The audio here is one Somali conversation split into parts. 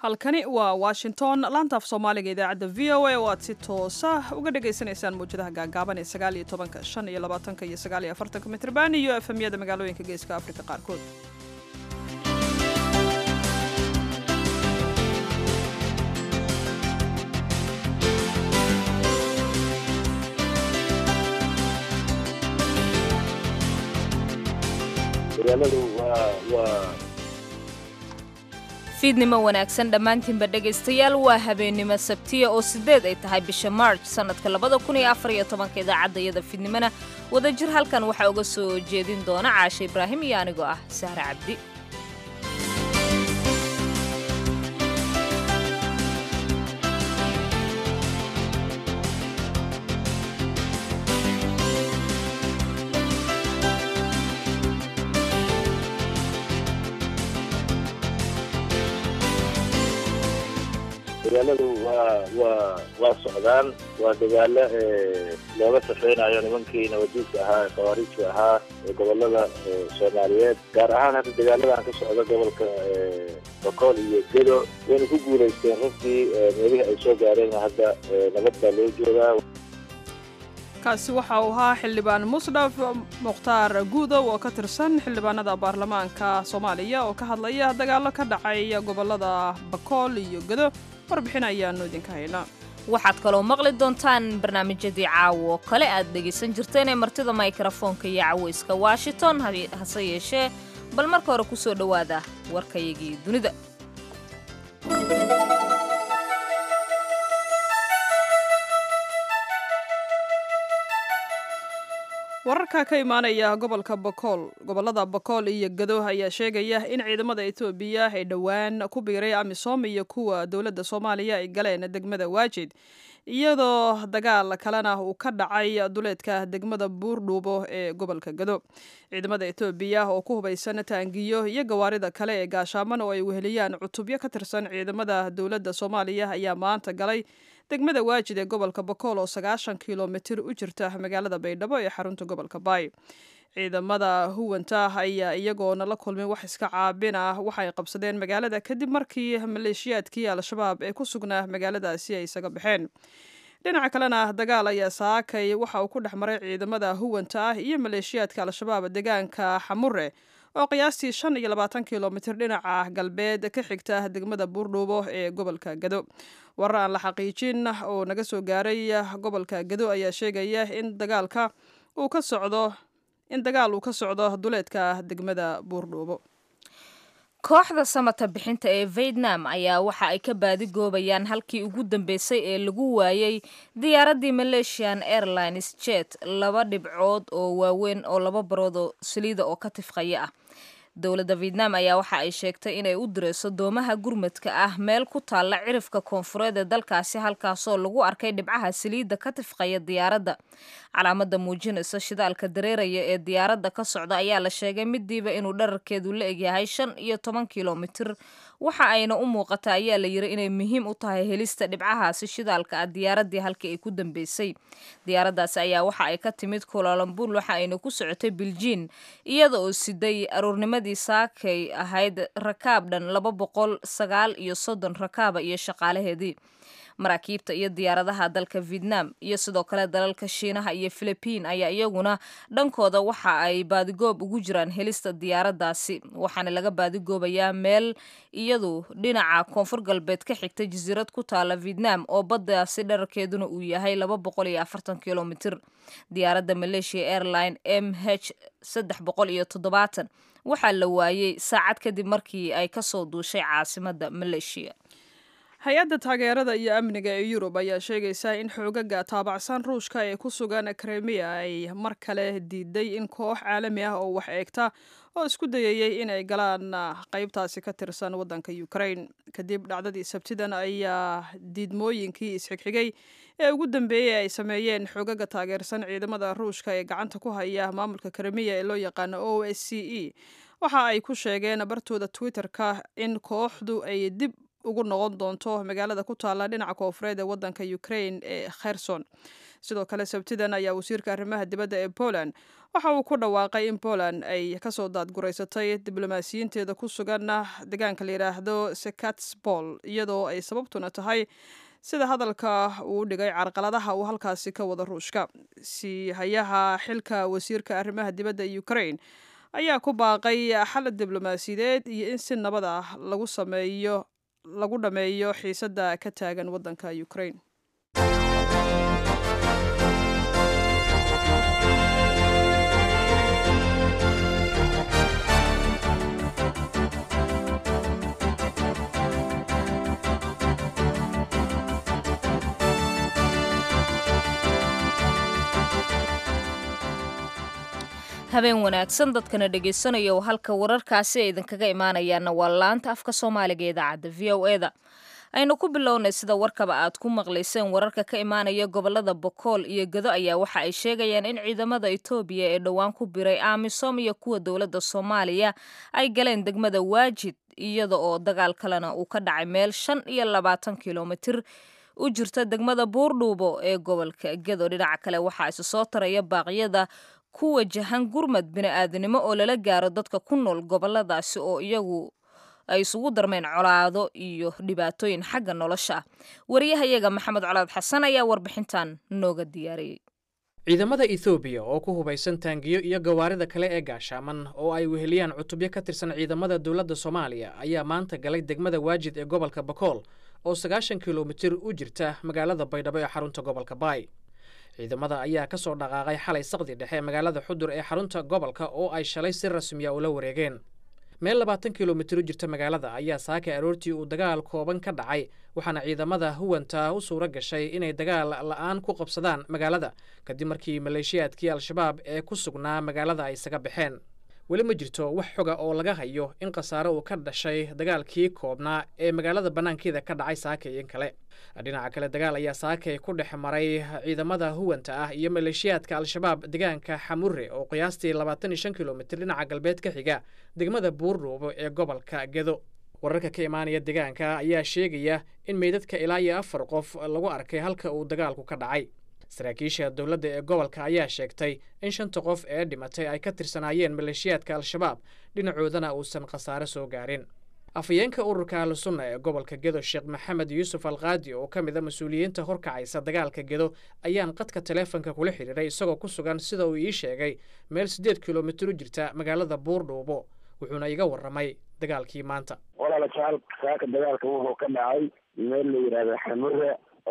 halkani waa washington laantaaf soomaaliga idaacadda v o a oo aad si toosa uga dhagaysanaysaan mawjadaha gaagaaban ee sagaal iyo tobanka shan iyo labaatanka iyo sagaal iyo afartanka mitrban iyo efemyada magaalooyinka geeska afrika qaarkood fiidnimo wanaagsan dhammaantiinba dhegaystayaal waa habeennimo sabtiya oo siddeed ay tahay bisha march sannadka labada kun iyo afar iyo tobanka idaacadda iyada fiidnimona wadajir halkan waxaa uga soo jeedin doona caashe ibraahim iyo anigoo ah sahre cabdi dagaaladu waa waa waa socdaan waa dagaalo looga safeynayo nimankii nabadiidka ahaa ee khawaariijka ahaa ee gobolada soomaaliyeed gaar ahaan hadda dagaaladan ka socda gobolka bokool iyo gedo wayna ku guulaysteen runtii meelihii ay soo gaareen hadda nabad baa loo joogaa kaasi waxa uu ahaa xildhibaan musdhaf mukhtaar guudow oo ka tirsan xildhibaanada baarlamaanka soomaaliya oo ka hadlaya dagaallo ka dhacay gobolada bakool iyo gedo warbixin ayaanu idinka haynaa waxaad kaloo maqli doontaan barnaamijyadii caawo kale aad dhegaysan jirteen ee martida mikrofoonka iyo cawayska washington hase yeeshee bal marka hore ku soo dhowaada warkayagii dunida wararka ka imaanaya gobolka bokool gobolada bokool iyo gado ayaa sheegaya in ciidamada etoobiya ay dhowaan ku biiray amisom iyo kuwa dowladda soomaaliya ay galeen degmada waajid iyadoo dagaal kalena uu ka dhacay duleedka degmada buurdhuubo ee gobolka gado ciidamada etoobiya oo ku hubaysan taangiyo iyo gawaarida kale ee gaashaaman oo ay weheliyaan cutubyo ka tirsan ciidamada dowladda soomaaliya ayaa maanta galay degmada waajid ee gobolka bokool oo sagaashan kilomitir u jirta magaalada baydhabo ee xarunta gobolka baay ciidamada huwanta ayaa iyagoona la kulmin wax iska caabin ah waxay qabsadeen magaalada kadib markii maleeshiyaadkii al-shabaab ee ku sugnaa magaaladaasi ay isaga baxeen dhinaca kalena dagaal ayaa saakay waxa uu ku dhex maray ciidamada huwanta ah iyo maleeshiyaadka al-shabaab deegaanka xamure oo qiyaastii shan iyo labaatan kilomitir dhinaca galbeed ka xigta degmada buurdhuubo ee gobolka gado warar aan la xaqiijin oo naga soo gaaray gobolka gado ayaa sheegaya in dagaalka uu ka socdo in dagaal uu ka socdo duleedka degmada buurdhuubo kooxda samata bixinta ee vietnam ayaa waxa ay ka baadigoobayaan halkii ugu dambeysay ee lagu waayey diyaaraddii malaysian airlines jet laba dhibcood oo waaweyn oo laba barood oo saliida oo ka tifqaya ah dowladda vietnam ayaa waxa ay sheegtay inay u dirayso doomaha gurmadka ah meel ku taalla cirifka koonfureed ee dalkaasi halkaasoo lagu arkay dhibcaha saliidda ka tifqaya diyaaradda calaamada muujinaysa shidaalka dareeraya ee diyaaradda ka socda ayaa la sheegay midiiba inuu dherarkeedu la egyahay shan iyo toban kilomitir waxa ayna u muuqata ayaa la yiri inay muhiim u tahay helista dhibcahaasi shidaalka ah diyaaraddii halkii ay ku dambeysay diyaaraddaasi ayaa waxa ay ka timid kulalambul waxa ayna ku socotay biljiin iyada oo siday aruurnimadii saakay ahayd rakaab dhan laba boqol sagaal iyo soddon rakaaba iyo shaqaalaheedii maraakiibta iyo diyaaradaha dalka vietnam iyo sidoo kale dalalka shiinaha iyo philibiin ayaa iyaguna dhankooda waxa ay baadigoob ugu jiraan helista diyaaraddaasi waxaana laga baadigoobayaa meel iyadu dhinaca koonfur galbeed ka xigta jasiirad ku taala vietnam oo baddaasi dherarkeeduna uu yahay laba boqol iyo afartan kilomitir diyaaradda malaysia airline m h saddex boqol iyo toddobaatan waxaa la waayey saacad kadib markii ay kasoo duushay caasimadda malaysia hay-adda taageerada iyo amniga ee yurub ayaa sheegaysa in xoogaga taabacsan ruushka ee ku sugan kremiya ay mar kale diiday in koox caalami ah oo wax eegta oo isku dayayey in ay galaan qaybtaasi ka tirsan waddanka ukraine kadib dhacdadii sabtidan ayaa diidmooyinkii isxigxigay ee ugu dambeeyey ay sameeyeen xoogaga taageersan ciidamada ruushka ee gacanta ku haya maamulka kremiya ee loo yaqaano o s c e waxa ay ku sheegeen bartooda twitter-ka in kooxdu ay dib ugu noqon doonto magaalada ku taalla dhinaca koofureed ee waddanka ukraine ee kherson sidoo kale sabtidan ayaa wasiirka arrimaha dibadda ee poland waxa uu ku dhawaaqay in poland ay kasoo daadguraysatay diblomaasiyiinteeda ku sugan deegaanka la yidhaahdo sekatsbol iyadoo ay sababtuna tahay sida hadalka uu dhigay carqaladaha uu halkaasi ka wada ruushka siihayaha xilka wasiirka arrimaha dibadda ukraine ayaa ku baaqay xal diblomaasiyadeed iyo in si nabad ah lagu sameeyo lagu dhameeyo xiisadda ka taagan waddanka ukraine habeen wanaagsan dadkana dhegaysanaya oo halka wararkaasi ay idinkaga imaanayaanna waa laanta afka soomaaliga ee idaacadda v o e da aynu ku bilownay sida warkaba aad ku maqlayseen wararka ka imaanaya gobolada bokool iyo gado ayaa waxa ay sheegayaan in ciidamada etoobiya ee dhowaan ku biray amisom iyo kuwa dowladda soomaaliya ay galeen degmada waajid iyada oo dagaal kalena uu ka dhacay meel shan iyo labaatan kilomitir u jirta degmada buurdhuubo ee gobolka gado dhinaca kale waxaa isu soo taraya baaqyada ku wajahan gurmad bini-aadanimo oo lala gaaro dadka ku nool goboladaasi oo iyagu ay isugu darmeen colaado iyo dhibaatooyin xagga nolosha ah wariyahayaga maxamed colaad xasan ayaa warbixintan nooga diyaariyey ciidamada ethoobiya oo ku hubaysan taangiyo iyo gawaarida kale ee gaashaaman oo ay weheliyaan cutubyo ka tirsan ciidamada dowladda soomaaliya ayaa maanta galay degmada waajid ee gobolka bakool oo sagaashan kilomitir u jirta magaalada baydhabo ee xarunta gobolka baay ciidamada ayaa ka soo dhaqaaqay xalay saqdi dhexe magaalada xudur ee xarunta gobolka oo ay shalay si rasmiya ula wareegeen meel labaatan kilomitir u jirta magaalada ayaa saakay aroortii uu dagaal kooban ka dhacay waxaana ciidamada huwanta u suura gashay inay dagaal la'aan ku qabsadaan magaalada kadib markii maleeshiyaadkii al-shabaab ee ku sugnaa magaalada ay isaga baxeen weli ma jirto wax xoga oo laga hayo in khasaare uu ka dhashay dagaalkii koobnaa ee magaalada bannaankeeda ka dhacay saakay in kale dhinaca kale dagaal ayaa saakay ku dhex maray ciidamada huwanta ah iyo maleeshiyaadka al-shabaab deegaanka xamure oo qiyaastii labaatan iyo shan kilomitir dhinaca galbeed ka xiga degmada buurdhuubo ee gobolka gedo wararka ka imaanaya deegaanka ayaa sheegaya in meydadka ilaa iyo afar qof lagu arkay halka uu dagaalku ka dhacay saraakiisha dowladda ee gobolka ayaa sheegtay in shanta qof ee dhimatay ay ka tirsanaayeen maleeshiyaadka al-shabaab dhinacoodana uusan khasaare soo gaarin afhayeenka ururka ahlusunna ee gobolka gedo sheekh maxamed yuusuf alkaadi oo ka mid a mas-uuliyiinta horkacaysa dagaalka gedo ayaan qadka taleefonka kula xidhiiray isagoo ku sugan sida uu ii sheegay meel siddeed kilomitir u jirta magaalada buurdhuubo wuxuuna iga warramay dagaalkii maanta walaala jaal saaka dagaalka wuxuu ka dhacay meel la yidhaahdo xamure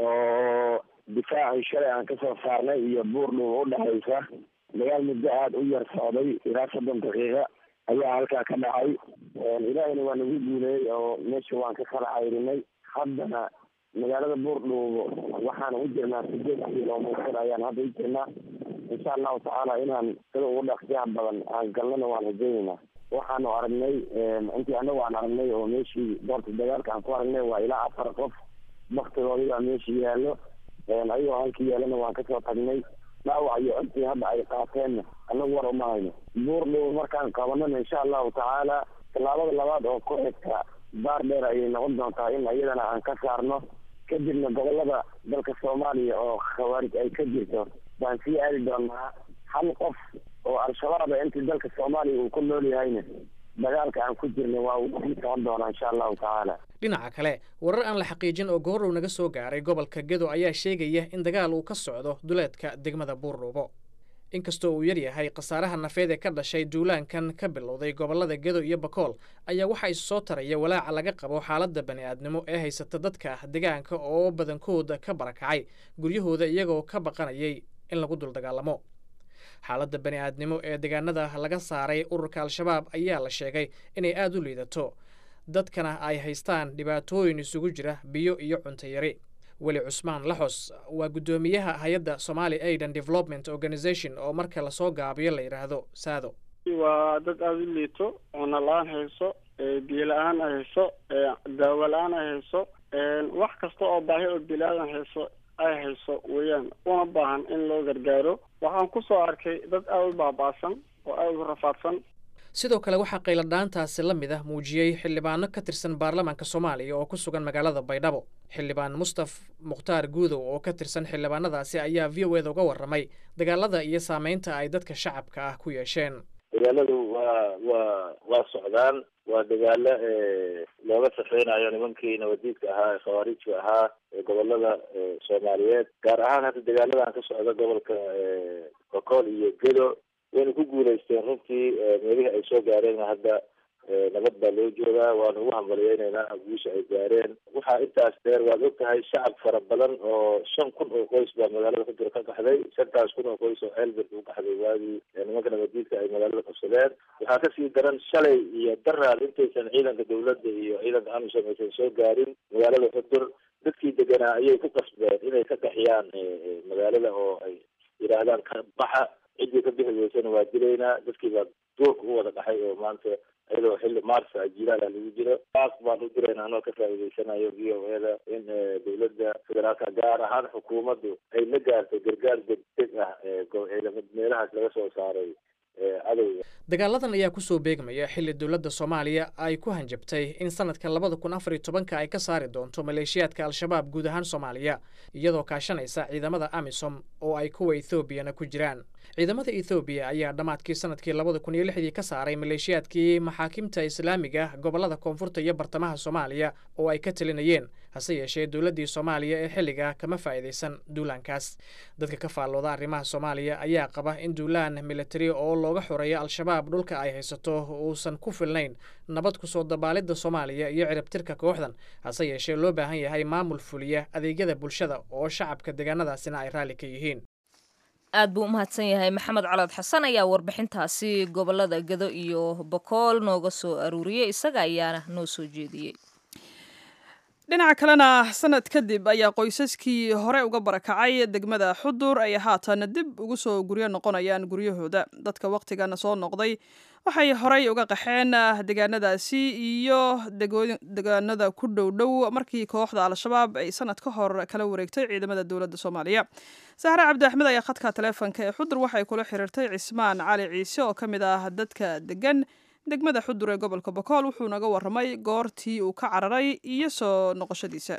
oo difaacii shalay aan kasoo saarnay iyo buurdhuubo u dhexaysa dagaal muddo aada u yar socday ilaa soddon daqiiqa ayaa halkaa ka dhacay ilaahayna waa nagu guuleeyey oo meesha waan ka kala cayrinay haddana magaalada buurdhuubo waxaan u jirnaa sideed kilomitir ayaan hadda u jirnaa insha allahu tacaala inaan sida ugu dhaqsiyaha badan aan galnana waan rajaynaynaa waxaanu aragnay intii anagu aan aragnay oo meeshii doorta dagaalka aan ku aragnay waa ilaa afar qof baktigoodii baa meesha yaallo ayagoo halkii yaalana waan kasoo tagnay dhaawac iyo codkii hadda ay qaateenna anagu war uma hayno buurdhuubo markaan qabanana insha allahu tacaala tallaabada labaad oo ku xigta baar dheer ayay noqon doontaa in iyadana aan ka saarno kadibna gobolada dalka soomaaliya oo khawaarij ay ka jirto baan sii aadi doonaa hal qof oo al-shabaaba intii dalka soomaaliya uu ku nool yahayna dagaalka aan ku jirna waa uu sii socon doonaa insha allahu tacaala dhinaca kale warar aan la xaqiijin oo goorrow naga soo gaaray gobolka gedo ayaa sheegaya in dagaal uu ka socdo duleedka degmada buurdhuubo inkastoo uu yar yahay khasaaraha nafeed ee ka dhashay duulaankan ka bilowday gobollada gedo iyo bakool ayaa waxaa isu soo taraya walaaca laga qabo xaaladda bani'aadnimo ee haysata dadka deegaanka oo badankooda ka barakacay guryahooda iyagoo ka baqanayay in lagu dul dagaalamo xaaladda bani'aadnimo ee deegaanada laga saaray ururka al-shabaab ayaa la sheegay inay aada u liidato dadkana ay haystaan dhibaatooyin isugu jira biyo iyo cunto yari weli cusmaan laxos waa guddoomiyaha hay-adda somali aidan development organization oo marka lasoo gaabiyo la yidhaahdo saado waa dad aada u liito cunno la-aan hayso biyo la-aan ay hayso daawo la-aan ay hayso wax kasta oo baahi oo bilaadan hayso ay hayso weeyaan una baahan in loo gargaaro waxaan kusoo arkay dad aada u baaba'san oo aada u rafaadsan sidoo kale waxaa qayladhaantaasi la mid ah muujiyey xildhibaano ka tirsan baarlamaanka soomaaliya oo ku sugan magaalada baydhabo xildhibaan mustaf mukhtaar guudow oo ka tirsan xildhibaanadaasi ayaa v o eda uga warramay dagaalada iyo saameynta ay dadka shacabka ah ku yeesheen dagaaladu waa waa waa socdaan waa dagaalo looga safeynayo nimankii nabadiidka ahaa ee khawaarijka ahaa ee gobolada soomaaliyeed gaar ahaan hadda dagaaladan ka socda gobolka bokool iyo gedo wayna ku guuleysteen runtii meelihii ay soo gaareen hadda nabad baa loo joogaa waana ugu hambaliyeyneynaa guusha ay gaareen waxaa intaas dheer waad og tahay shacab fara badan oo shan kun oo qoys baa magaalada kujira ka qaxday shantaas kun oo qoys oo ceelbert u qaxday waagii nimanka nabadiidka ay magaalada qabsadeen waxaa kasii daran shalay iyo daraal intaysan ciidanka dawladda iyo ciidanka amisom aysan soo gaarin magaalada xudur dadkii deganaa ayay ku qasbeen inay ka qaxiyaan magaalada oo ay yidhaahdaan ka baxa ciddii ka bixi weysana waa dilaynaa dadkii baa duurka u wada dhaxay oo maanta iyadoo xilli maarsa jilaala lagu jiro taas baan u dirayna anoo ka faa'iideysanayo v o eda in dawladda federaalka gaar ahaan xukuumaddu ay la gaartay gargaar degdeg ah meelahaas laga soo saaray cadowga dagaaladan ayaa kusoo beegmaya xilli dowladda soomaaliya ay ku hanjabtay in sanadka labada kun afar iyo tobanka ay ka saari doonto maleeshiyaadka al-shabaab guud ahaan soomaaliya iyadoo kaashanaysa ciidamada amisom oo ay kuwa ethoobiana ku jiraan ciidamada ethoobiya ayaa dhammaadkii sanadkii labada kun iyo lixdii ka saaray maleeshiyaadkii maxaakimta islaamiga gobolada koonfurta iyo bartamaha soomaaliya oo ay ka talinayeen hase yeeshee dowladdii soomaaliya ee xilliga kama faa'iidaysan duulaankaas dadka ka faallooda arrimaha soomaaliya ayaa qaba in duulaan militari oo looga xoreeyo al-shabaab dhulka ay haysato uusan ku filnayn nabad kusoo dabaalidda soomaaliya iyo ciribtirka kooxdan hase yeeshee loo baahan yahay maamul fuliya adeegyada bulshada oo shacabka deegaanadaasina ay raalli ka yihiin aad buu u mahadsan yahay maxamed calood xasan ayaa warbixintaasi gobolada gado iyo bokool nooga soo aruuriyey isaga ayaana noo soo jeediyey dhinaca kalena sanad kadib ayaa qoysaskii hore uga barakacay degmada xudur ay haatan dib ugu soo guryo noqonayaan guryahooda dadka wakhtigana soo noqday waxay horey uga qaxeen deegaanadaasi iyo deegaanada ku dhow dhow markii kooxda al-shabaab ay sanad ka hor kala wareegtay ciidamada dowladda soomaaliya sahre cabdi axmed ayaa khadka taleefonka ee xudur waxay kula xiriirtay cismaan cali ciise oo ka mid ah dadka degan degmada xudur ee gobolka bokool wuxuu naga warramay goortii uu ka cararay iyo soo noqoshadiisa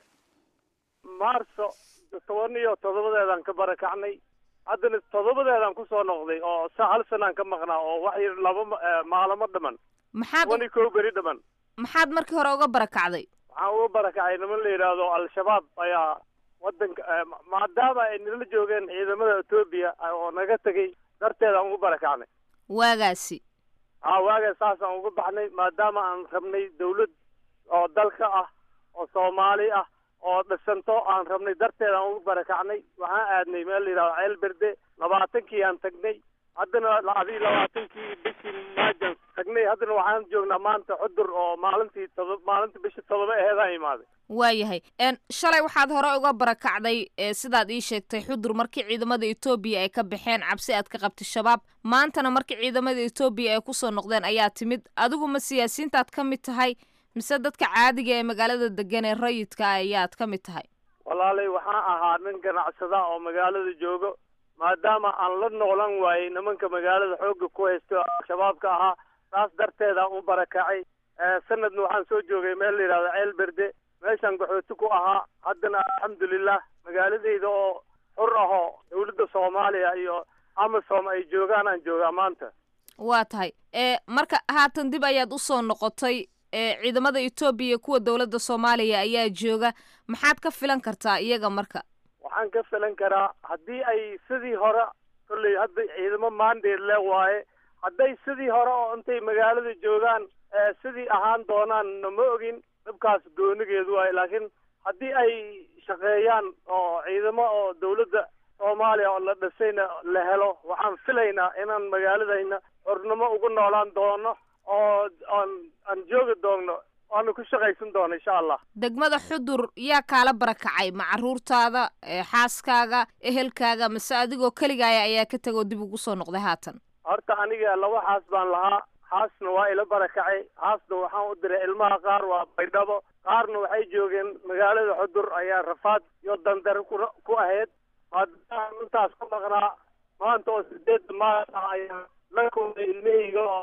maarso toban iyo toddobadeedaan ka barakacnay haddana toddobadeedaan kusoo noqday oo sa hal sanaan ka maqnaa oo wax yar laba maalamo dhaman maxaad toban iyo kow beri dhaman maxaad markii hore uga barakacday waxaan uga barakacay niman la yidhaahdo al-shabaab ayaa wadanka maadaama ay nala joogeen ciidamada etoobiya oo naga tegay darteedaan ugu barakacnay waagaasi haa waaga saasaan uga baxnay maadaama aan rabnay dawlad oo dalka ah oo soomaali ah oo dhisanto aan rabnay darteed aan ugu barakacnay waxaan aadnay meel la yidhahdo ceel berde labaatankii aan tagnay haddana adii labaatankii bishii maajan tagnay haddana waxaan joognaa maanta xudur oo maalintii todob maalintii bishii todoba aheedaan imaaday waayahay shalay waxaad hore uga barakacday sidaad ii sheegtay xudur markii ciidamada etoobiya ay ka baxeen cabsi aad ka qabtay shabaab maantana markii ciidamada etoobiya ay kusoo noqdeen ayaa timid adigu ma siyaasiyiintaad ka mid tahay mise dadka caadiga ee magaalada degan ee rayidka ayaad ka mid tahay walaalay waxaan ahaa nin ganacsada oo magaalada joogo maadaama aan la noolan waayey nimanka magaalada xoogga ku haysto al-shabaabka ahaa saas darteedaan u barakacay sanadna waxaan soo joogay meel la yidhahdo ceel berde meeshaan gaxooti ku ahaa haddana alxamdulilah magaaladayda oo xur ahoo dawladda soomaaliya iyo amasom ay joogaan aan joogaa maanta waa tahay marka haatan dib ayaad usoo noqotay ciidamada etoobiya kuwa dowladda soomaaliya ayaa jooga maxaad ka filan kartaa iyaga marka waxaan ka filan karaa haddii ay sidii hore kolley hadda ciidamo maandeed le waaye hadday sidii hore oo intay magaalada joogaan sidii ahaan doonaan nama ogin dhibkaas goonigeedu waaye laakiin haddii ay shaqeeyaan oo ciidamo oo dawladda soomaaliya oo la dhisayna la helo waxaan filaynaa inaan magaaladayna xornimo ugu noolaan doono oo aan aan joogi doonno waanu ku shaqaysan doono insha allah degmada xudur yaa kaala barakacay ma caruurtaada xaaskaaga ehelkaaga mase adigoo keligaaya ayaa ka tegoo dib ugu soo noqday haatan horta aniga laba xaas baan lahaa haasna waa ila barakacay haasna waxaan u diray ilmaha qaar waa baydhabo qaarna waxay joogeen magaalada xudur ayaa rafaad iyo dandare ku ku ahayd maadaama intaas ka maqnaa maanta oo sideedda maal ah ayaa la kulmay ilmahayga oo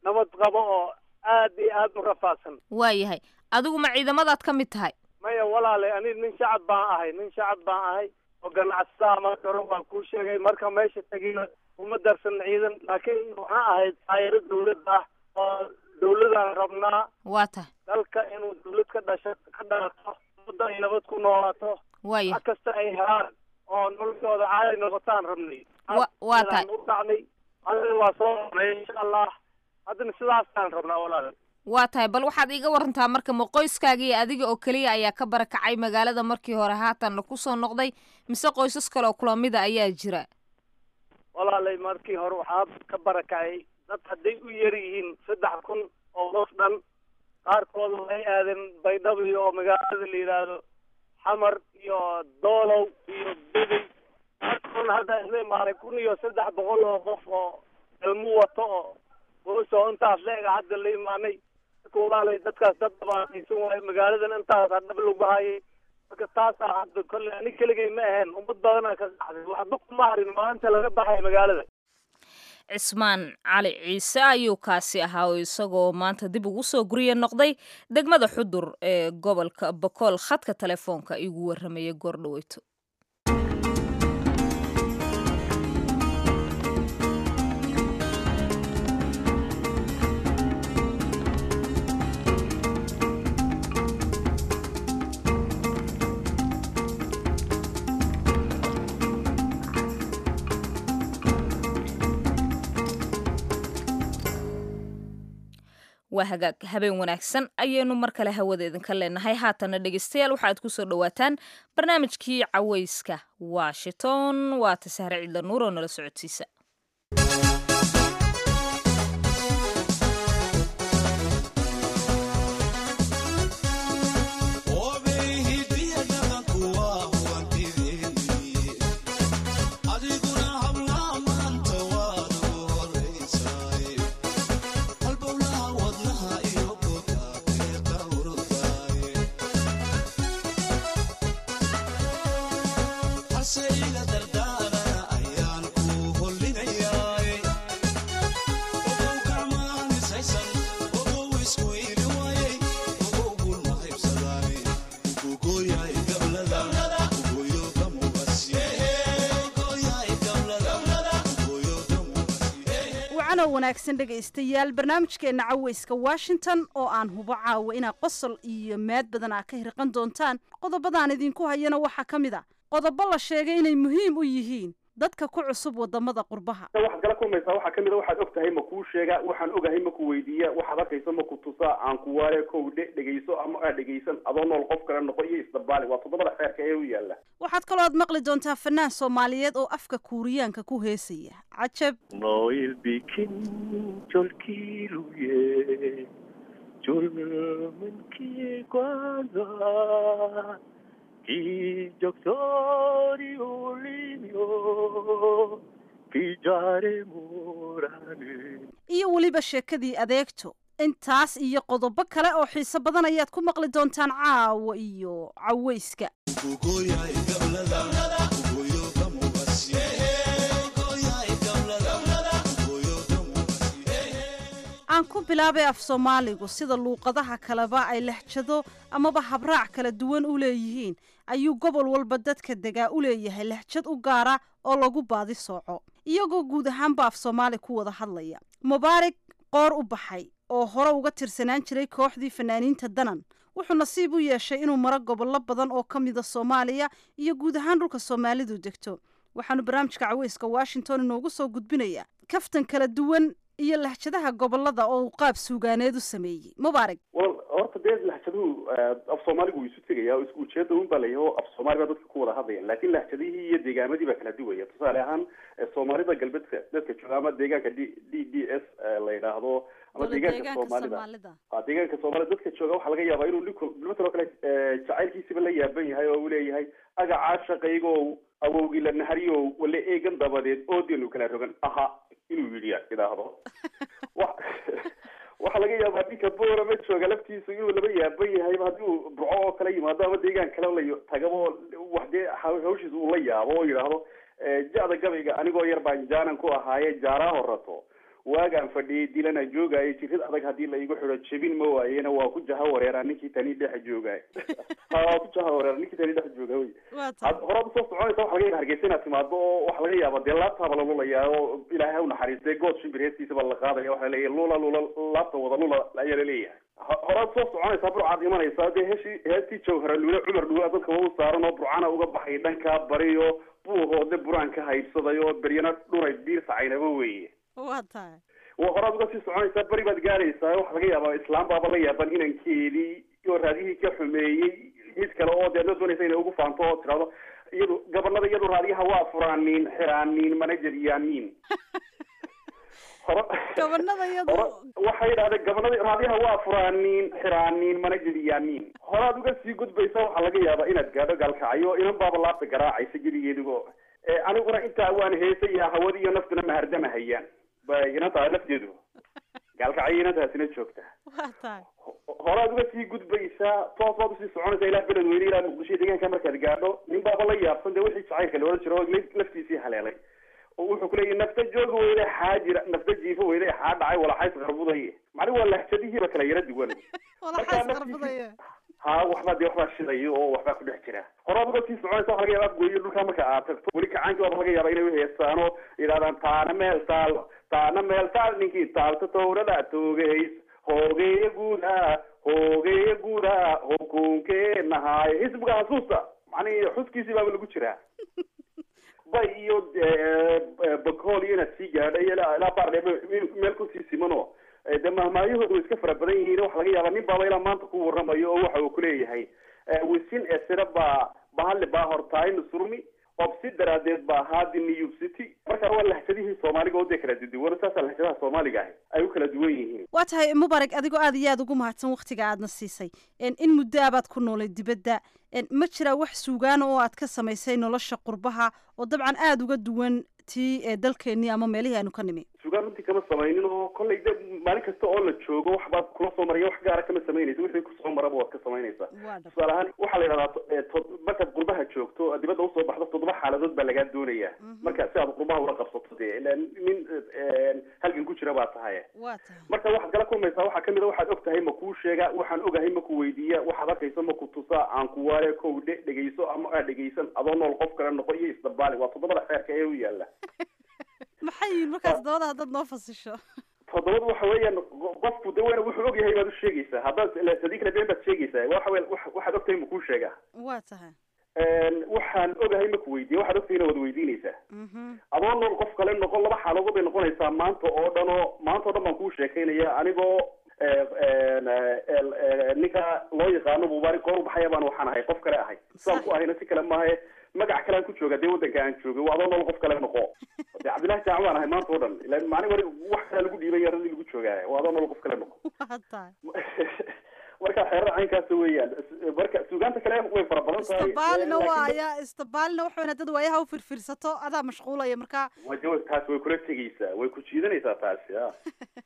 nabad qabo oo aad iyo aad u rafaadsan waayahay adigu ma ciidamadaad ka mid tahay maya walaalay ani nin shacab baan ahay nin shacab baan ahay oo ganacsataa marka hore waan kuu sheegay marka meesha tegina uma darsan ciidan laakiin waxaan ahayd taayaro dawlad ah oo dawladaan rabnaa waa tahay dalka inuu dawlad ka dhasha ka dhalato ummadda ay nabad ku noolaato waaya wax kasta ay helaan oo noloshooda caadi noqotaan rabnay Wa- waa tahay. u dhacnay adina waa soo rabnay insha allah haddana sidaasaan rabnaa walaalay waa tahay bal waxaad iiga warantaa marka ma qoyskaaga iyo adiga oo keliya ayaa ka barakacay magaalada markii hore haatanna kusoo noqday mise qoysas kale oo kula mida ayaa jira walaalay markii hore waxaa ka barakacay dad hadday u yar yihiin saddex kun oo qof dhan qaarkooda waxay aadeen baydhabo oo magaalada la yidhaahdo xamar iyo doolow iyo bedey qaarkoodna hadda isla imaaday kun iyo saddex boqol oo qof oo ilmu wato oo boos oo intaas leega hadda la imaanay marka walaalay dadkaas dad dhabaataysan waayo magaaladan intaas hadhab lagu hayay marka taasaa hadda kolle ani keligay ma ahayn ummad badanaa ka qaxday waxba kuma harin maalinta laga baxay magaalada cismaan cali ciise ayuu kaasi ahaa oo isagoo maanta dib ugu soo gurye noqday degmada xudur ee gobolka bokool khadka telefoonka igu warramaya goordhaweyto waa hagaag habeen wanaagsan ayaynu mar kale hawada idinka leenahay haatana dhegeystayaal waxaad kusoo dhowaataan barnaamijkii cawayska washington waata sahre cidla nuur oo nala socodsiisa wacanow wanaagsan dhegaystayaal barnaamijkeenna cawayska washington oo aan hubo caawa inaad qosol iyo maad badan aa ka hirqan doontaan qodobadaan idinku hayana waxaa ka mid a qodobo la sheegay inay muhiim u yihiin dadka ku cusub wadamada qurbaha waxaad kala kulmaysaa waxaa kamid a waxaad og tahay ma kuu sheega waxaan ogahay ma ku weydiiya waxaad arkayso ma ku tusaa aan ku waale kow dhe dhegayso ama aa dhegaysan adoo nool qof kale noqo iyo isdabaali waa toddobada xeerka ee u yaala waxaad kaloo aad maqli doontaa fanaan soomaaliyeed oo afka kuuriyaanka ku heesaya cajab Noel bikin jolkiluye julmankii kwanza ki joktori ulimyo ki jare murane iyo weliba sheekadii adeegto intaas iyo qodobo kale oo xiiso badan ayaad ku maqli doontaan caawa iyo cawayska aan ku bilaabay af soomaaligu sida luuqadaha kaleba ay lexjado amaba habraac kala duwan u leeyihiin ayuu gobol walba dadka degaa u leeyahay lexjad u gaara oo lagu baadi sooco iyagoo guud ahaanba af soomaali ku wada hadlaya mubaarig qoor u baxay oo hore uga tirsanaan jiray kooxdii fanaaniinta danan wuxuu nasiib u yeeshay inuu maro gobollo badan oo ka mida soomaaliya iyo guud ahaan dhulka soomaalidu degto waxaanu barnaamijka caweyska washington inoogu soo gudbinayaa kaftan kala duwan iyo lahjadaha gobolada oo uu qaab suugaaneed u sameeyey mubaarig wal horta dee lahjaduhu af soomaaligu wuu isu tegaya oo isku ujeeda un baa layahay oo af soomaali baa dadka ku wada hadlayaan laakiin lahjadihii iyo deegaamadii baa kala duwaya tusaale ahaan eh, soomaalida galbeedka dadka jooga ama deegaanka d d d s eh, la yidhaahdo ama deegaanka soomaalida a deegaanka soomaalida dadka jooga waxaa laga yaabaa inuu ninku nimankan oo kale eh, jacaylkiisiba la yaaban yahay oo uu leeyahay agacaa shaqaygow awowgii la nahariyow wala eegan dabadeed oodenu kala rogan aha inuu yidhi idhaahdo wa- waxaa laga yaabaa ninka boorama jooga laftiisu inuu laba yaaban yahayba haddii uu burco oo kala yimaado ama deegaan kale la tagaba oo wax dee haw- hawshiisa uu la yaabo oo yidhaahdo eh, ja'da gabayga anigoo yar baan jaanan ku ahaaye jaaraa horato waagaan fadhiyay dilana joogaayo jirid adag haddii la igu xidho jebin ma waayena waa ku jaha wareeraa ninkii tani dhex joogaay ha waa ku jaha wareera ninkii tani dhex jooga wey horaad usoo soconaysa waxa laga yaaba hargeysa inaad timaado oo waxa laga yaaba dee laabtaaba la lulayaa oo ilaahay ha u naxariistay good shimbir heestiisa baa la qaadaya waxa laleeyahay lula lula laabta wada lula ayaa laleeyahay horaad soo soconaysaa burcaad imanaysaa dee heeshii heestii jawhara luule cumar dhuula dadka waa u saaran oo burcana uga baxay dhankaa bariyo buuhoodle buraan ka haybsaday oo beryana dhuray biirsa caynaba weeye waa tahay waa horaad uga sii soconaysaa beri baad gaaraysaa waxa laga yaabaa islaam baaba la yaaban inankeedii oo raadihii ka xumeeyey mid kale oo deedna doonaysa inay ugu faanto oo tirahdo iyadu gabanada iyadu raadiyaha waa furaaniin xiraaniin manager yaamiin gabanada iyadu waxay yidhahdeen gabanada raadiyaha waa furaaniin xiraaniin manager yaamiin horaad uga sii gudbaysa waxaa laga yaabaa inaad gaadho gaalkacyo inan baaba laabta garaacaysa gedigeedigo aniguna intaa waan heesaya hawadi iyo naftuna mahardama hayaan ba inantaa lafteedu gaalkacyo inantaasina joogta waa tahay horaad uga sii gudbaysaa toos baad usii soconaysaa ilaa beled weyne ilaa muqdisho deegaanka markaad gaadho nin baaba la yaabsan dee wixii jacaylka la odhan jiro oo laftiisii haleelay oo wuxuu kuleeyahy nafta jooga weyne xaa jira nafta jiifo weyne xaa dhacay walaxays qarbuday macni waa lahjadihiiba kala yara duwan walaxays qarbudaya ha waxbaa dee waxbaa shidaya oo waxbaa ku dhex jira horaad uga sii soconaysa waxa laga yaaba gooyo dhulkaa marka aad tagto weli kacaankii waaba laga yaaba inay uheestaan oo yidhahdaan taana meel taal taana meel taal ninkii taalta tawrada toogahays hoogeeya guuda hoogeeya guuda hukunkeenahaay xisbiga xasuusta macnihi xuskiisii baaba lagu jiraa bay iyo bakool iyo inaad sii gaadhay ilaa baardhe meel kusii simano dee mahmaayahooda way iska fara badan yihiin waxa laga yaaba nin baaba ilaa maanta ku warramayo oo waxa uu kuleeyahay wisin esira baa bahali baa hortaayna surmi obsi daraadeed baa haadi new city marka waa lahjadihii soomaaliga oo dee kala duduwan saasa lahjadaha soomaaliga ahi ay u kala duwan yihiin waa tahay mubarak adigoo aad iyo aad ugu mahadsan waktiga aadna siisay in muddo abaad ku noolay dibadda ma jiraa wax suugaana oo aad ka samaysay nolosha qurbaha oo dabcan aada uga duwan tii dalkeenii ama meelihii aanu ka nimi sugaan runtii kama samaynin oo kollay de maalin kasta oo la joogo wax baad kula soo maraya wax gaara kama samaynaysa wixii kusoo maraba waad ka samaynaysaa tusaale ahaan waxaa la yidhahdaa markaad qurbaha joogto dibadda usoo baxdo toddoba xaaladood baa lagaa doonaya marka si aad qurbaha ula qabsato dee nin halgan ku jira baa tahay marka waxaad kala kulmaysaa waxaa kamid a waxaad og tahay ma kuu sheega waxaan ogahay ma ku weydiiya waxaad arkayso ma ku tusaa aan ku waale kow dhe dhegayso ama aa dhegaysan adoo nool qof kale noqo iyo isdabaali waa toddobada xeerka ee u yaala maxay yihiin markaas toddobada haddaad noo fasisho toddobada waxa weeyaan qofku de weyna wuxuu og yahay baad u sheegaysaa haddaad hadii kale been baad sheegaysaa waxa we waxaad ogtahay ma kuu sheegaa waa tahay waxaan ogahay ma ku weydiiya waxaad ogtahayna waad weydiinaysaa adoo nool qof kale noqon laba xaaladood bay noqonaysaa maanta oo dhan oo maanta o dhan baan kuu sheekaynaya anigoo ninka loo yaqaano mubaarik goor ubaxaya baan waxaan ahay qof kale ahay sidaan ku ahayna si kale maahe magac kale aan ku jooga dee waddanka aan joogay waa adoo nool qof kale noqo de cabdillahi jaac baan ahay maanta o dhan ila maalin wari wax kalea lagu dhiibay yaradii lagu joogaaya waa adoo nool qof kale noqo marka xeerar caynkaas weeyaan marka suugaanta kale way fara badan tahay istabaalina waaya istabaalina waxa weyn dad waayaha u firfirsato adaa mashquulaya marka waja taas way kula tegaysaa way ku jiidanaysaa taasi a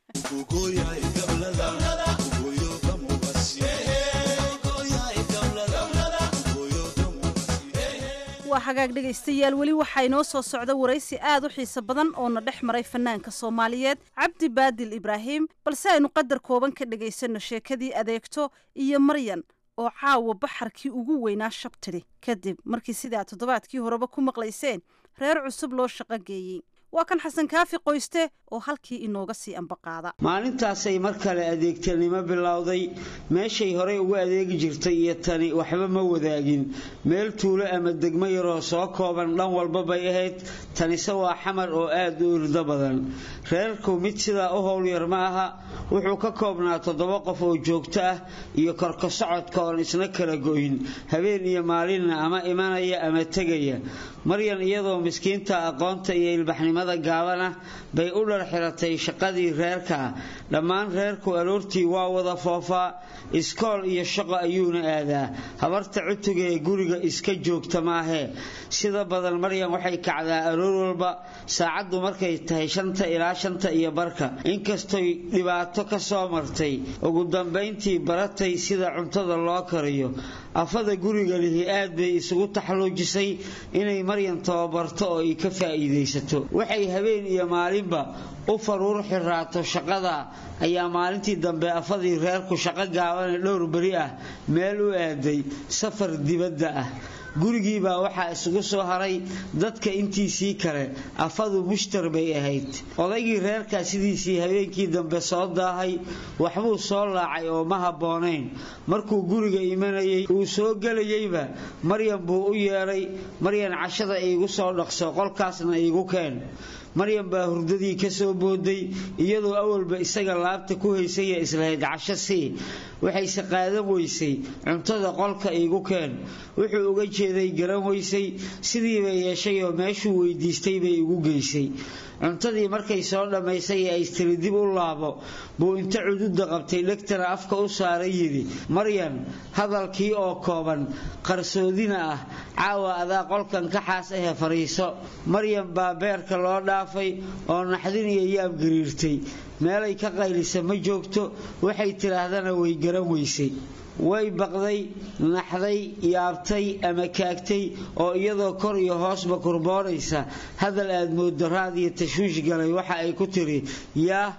waa hagaag dhegaystayaal weli waxaa inoo soo socda waraysi aad u xiiso badan oo na dhex maray fanaanka soomaaliyeed cabdi baadil ibraahim balse aynu qadar kooban ka dhegaysanno sheekadii adeegto iyo maryan oo caawa baxarkii ugu weynaa shabtidhi kadib markii sidaa toddobaadkii horeba ku maqlayseen reer cusub loo shaqo geeyey waa kan xasan kaafi qoyste oo halkii inooga sii ambaqaada maalintaasay mar kale adeegtanimo bilowday meeshay horey ugu adeegi jirtay iyo tani waxba ma wadaagin meel tuulo ama degmo yaroo soo kooban dhan walba bay ahayd tanise waa xamar oo aad u irdo badan reerku mid sidaa u howlyar ma aha wuxuu ka koobnaa toddoba qof oo joogto ah iyo korka socodka oon isna kala go'in habeen iyo maalinna ama imanaya ama tegaya maryan iyadoo miskiinta aqoonta iyo ilbaxnimada gaabana bay u dhar xiratay shaqadii reerka dhammaan reerku aroortii waa wada foofaa iskool iyo shaqo ayuuna aadaa habarta cutuga ee guriga iska joogta maahee sida badan maryan waxay kacdaa aroor walba saacaddu markay tahay shanta ilaa shanta iyo barka inkastoy dhibaato dhibaato ka soo martay ugu dambayntii baratay sida cuntada loo kariyo afada guriga lihi aad bay isugu taxluujisay inay maryan tababarto oo ay ka faa'iidaysato waxay habeen iyo maalinba u faruur xiraato shaqada ayaa maalintii dambe afadii reerku shaqo gaabane dhowr beri ah meel u aaday safar dibadda ah gurigii baa waxaa isugu soo haray dadka intiisii kale afadu mushtar bay ahayd odaygii reerkaa sidiisii habeenkii dambe soo daahay waxbuu soo laacay oo ma habboonayn markuu guriga imanayay uu soo gelayeyba maryan buu u yeedhay maryan cashada iigu soo dhaqso qolkaasna iigu keen maryan baa hurdadii ka soo booday iyadoo awalba isaga laabta ku haysaya islahayd casho sii waxayse qaadan weysay cuntada qolka iigu keen wuxuu uga jeeday garan weysay sidiibay yeeshay oo meeshuu weydiistay bay igu geysay cuntadii markay soo dhammaysay ee aystiri dib u laabo buu inta cududa qabtay dhegtana afka u saaray yidhi maryan hadalkii oo kooban qarsoodina ah caawa adaa qolkan ka xaas ahe fadhiiso maryan baa beerka loo dhaafay oo naxdin iyo yaab gariirtay meelay ka qaylisa ma joogto waxay tidhaahdana way garan weysay way baqday naxday yaabtay ama kaagtay oo iyadoo kor iyo hoosba kurboonaysa hadal aad moodo raad iyo tashwiish galay waxa ay ku tiri yaa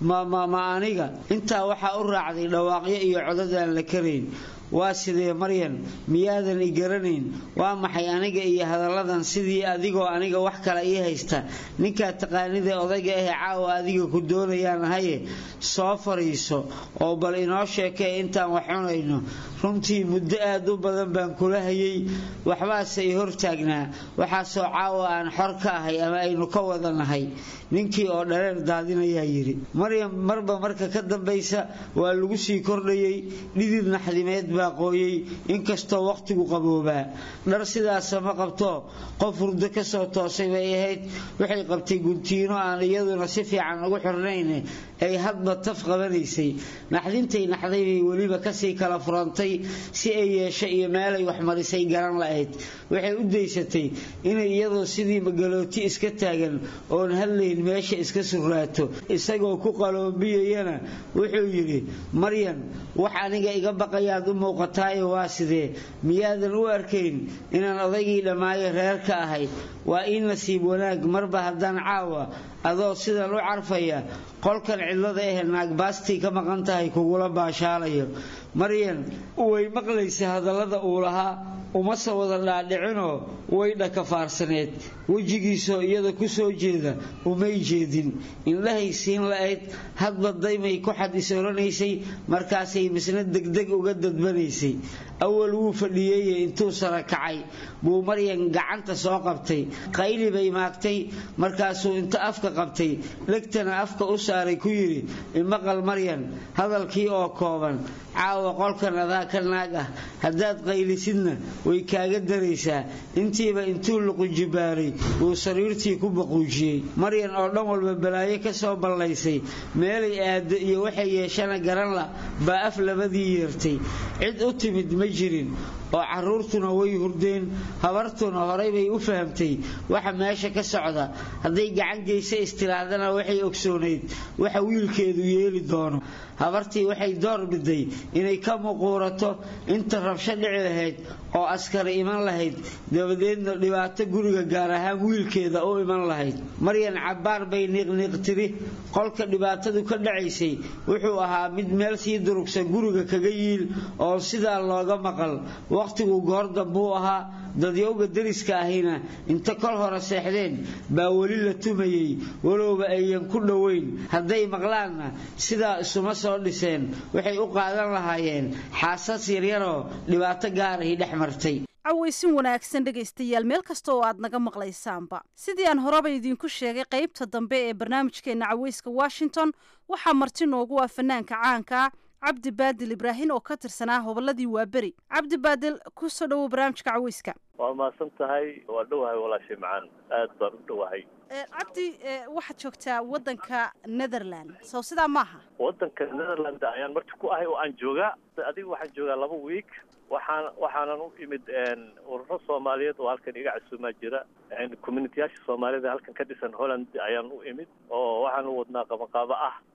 ma aniga intaa waxaa u raacday dhawaaqyo iyo codad aan la karayn waa sidee maryan miyaadan i garanayn waa maxay aniga iyo hadalladan sidii adigoo aniga wax kale ii haysta ninkaa taqaanida odayga ahe caawa adiga ku doonayaan ahaye soo fadhiiso oo bal inoo sheekee intaan wax cunayno runtii muddo aad u badan baan kula hayay waxbaase i hortaagnaa waxaasoo caawa aan xor ka ahay ama aynu ka wada nahay ninkii oo dhareer daadinayaa yidhi maryam marba marka ka dambaysa waa lagu sii kordhayay dhidid naxdimeed baa qooyey inkastoo wakhtigu qaboobaa dhar sidaasa ma qabto qof hurdo ka soo toosay bay ahayd waxay qabtay guntiino aan iyaduna si fiican ugu xirnayn ay hadba taf qabanaysay naxdintay naxday bay weliba kasii kala furantay si ay yeesho iyo meelay waxmarisay garan la'ayd waxay u daysatay inay iyadoo sidii magalooti iska taagan oon hadlayn meesha iska surraato isagoo ku qaloombiyayana wuxuu yidhi maryan wax aniga iga baqayaad u muuqataayo waa sidee miyaadan u arkayn inaan odaygii dhammaayo reerka ahay waa ii nasiib wanaag marba haddaan caawa adoo sidan u carfaya qolkan cidlada ahe naagbaastii ka maqan tahay kugula baashaalayo maryan way maqlaysa hadallada uu lahaa umase wada dhaadhicinoo way dhakafaarsaneed wejigiisoo iyada ku soo jeeda umay jeedin indhahay siin la'ayd hadba daymay ku xad is oranaysay markaasay misna degdeg uga dadbanaysay awal wuu fadhiyeeye intuu sara kacay buu maryan gacanta soo qabtay qayli bay maagtay markaasuu inta afka qabtay dhegtana afka u saaray ku yidhi imaqal maryan hadalkii oo kooban caawa qolkan adaa ka naag ah haddaad qaylisidna way kaaga daraysaa intiiba intuu luqujibaaray wuu sariirtii ku baquujiyey maryan oo dhan walba balaayo ka soo ballaysay meelay aado iyo waxay yeeshana garan la baa af labadii yeertay cid u timid ma jirin oo carruurtuna way hurdeen habartuna horay bay u fahamtay waxa meesha ka socda hadday gacan geysa istiraadana waxay ogsoonayd waxa wiilkeedu yeeli doono habartii waxay door biday inay ka muquurato inta rabsho dhici lahayd oo askari iman lahayd dabadeedna dhibaato guriga gaar ahaan wiilkeeda u iman lahayd maryan cabbaar bay niiqniiq tiri qolka dhibaatadu ka dhacaysay wuxuu ahaa mid meel sii durugsan guriga kaga yiil oo sidaa looga maqal wakhtigu goor dambuu ahaa dadyowga dariska ahina inta kol hore seexdeen baa weli la tumayey walowba ayan ku dhoweyn hadday maqlaanna sidaa isuma soo dhiseen waxay u qaadan lahaayeen xaasas yaryaroo dhibaato gaarahi dhex martay cawaysin wanaagsan dhegaystayaal meel kasta oo aad naga maqlaysaanba sidii aan horeba idiinku sheegay qaybta dambe ee barnaamijkeenna cawayska washington waxaa marti noogu ah fanaanka caanka cabdi baadil ibraahin oo ka tirsanaa hobolladii waaberi cabdi baadil ku soo dhowow barnaamijka cawayska waa mahadsan tahay waa dhowahay walaashay macaan aad baan u dhowahay cabdi waxaad joogtaa waddanka netherland sow sidaa maaha waddanka netherland ayaan marti ku ahay oo aan joogaa adiga waxaan joogaa laba week waxaan waxaanan u imid ururo soomaaliyeed oo halkan iga casuumaa jira communitiyaasha soomaalida halkan ka dhisan holland ayaan u imid oo waxaan u wadnaa qabanqaabo ah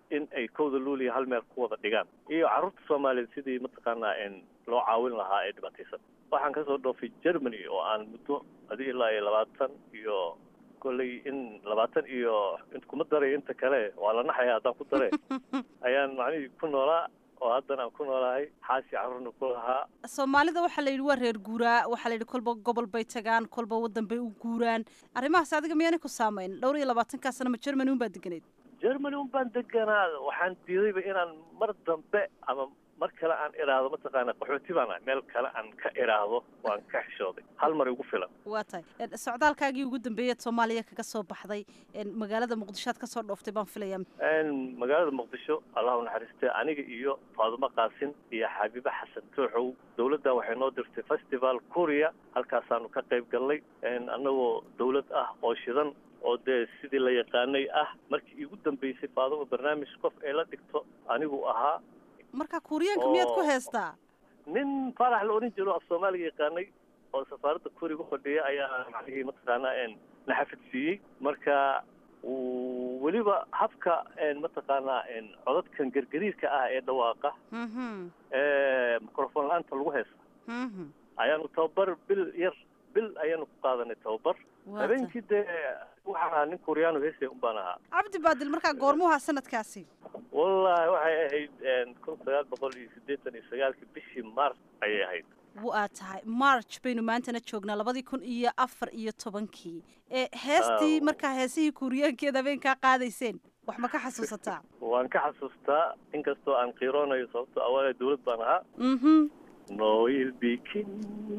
in ay kowda luuliya hal meel ku wada dhigaan iyo carruurta soomaaliyeed sidii mataqaanaa loo caawin lahaa ee dhibaataysan waxaan kasoo dhoofay germany oo aan muddo adi ilaa iyo labaatan iyo kolley in labaatan iyo kuma daray inta kale waa la naxaya haddaan ku dare ayaan macnihii ku noolaa oo haddana aan ku noolahay xaasi carruurna ku lahaa soomaalida waxaa la yidhi waa reer guuraa waxaa la yidhi kolba gobol bay tagaan kolba waddan bay u guuraan arrimahaas adiga miyaanay ku saamayn dhowr iyo labaatankaa sana ma germany un baa deganayd germany un baan deganaa waxaan diidayba inaan mar dambe ama mar kale aan idhaahdo mataqaana qaxooti baan ahay meel kale aan ka idhaahdo waan ka xishooday hal mar igu filan waa tahay socdaalkaagii ugu dambeeyaad soomaaliya kaga soo baxday magaalada muqdisho aad kasoo dhooftay baan filaya magaalada muqdisho allah u naxariistay aniga iyo faadumo qaasin iyo xabiibe xasan tooxow dowladdan waxay noo dirtay festival korea halkaasaanu ka qayb galnay annagoo dowlad ah oo shidan oo dee sidii la yaqaanay ah markii iigu dambeysay faadumo barnaamij qof ay la dhigto anigu ahaa marka kuuriyaanka miyaad ku heestaa nin faarax la odhan jiro af soomaaliga yaqaanay oo safaaradda kuriga fadhiya ayaa macnihii mataqaanaa na xafidsiiyey marka weliba habka mataqaanaa codadkan gergariirka ah ee dhawaaqa microfon la-aanta lagu heesta ayaanu tababar bil yar bil ayaanu ku qaadanay tababar habeenkii dee waxaan ahaa nin kuuriyaano heesaya un baan ahaa cabdi baadil markaa goormuha sanadkaasi wallahi waxay ahayd kun sagaal boqol iyo siddeetan iyo sagaalkii bishii mars ayay ahayd waa tahay march baynu maantana joognaa labadii kun iyo afar iyo tobankii ee heestii markaa heesihii kuuriyaankeed habeenkaa qaadayseen wax ma ka xasuusataa waan ka xasuustaa inkastoo aan qiiroonayo sababto awaalee dawlad baan ahaa mhm noil bikin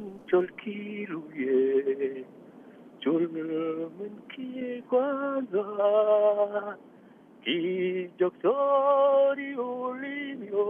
jolkiluye julmankii kwanza kijoktori ulimyo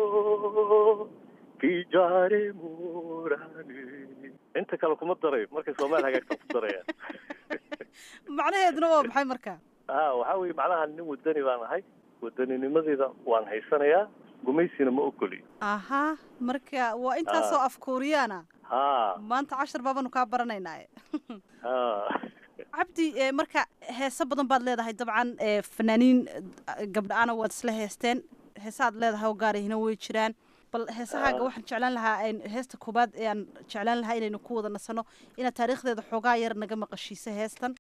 kijare murane inta kale kuma daray markay soomaali hagaagsan ku daraya macnaheeduna waa maxay marka a waxaa weye macnaha nin wadani baan ahay wadaninimadiida waan haysanayaa gumaysina ma ogoli aha marka waa intaasoo af kuuriyaana ha maanta cashar baabanu kaa baranaynaa ha cabdi marka heeso badan baad leedahay dabcan fanaaniin gabdha-ana waad isla heesteen heesaad leedahay oo gaarihina way jiraan bal heesahaaga waxaan jeclaan lahaa heesta koobaad ee aan jeclaan lahaa inaynu ku wada nasano inaad taariikhdeeda xoogaa yar naga maqashiiso heestan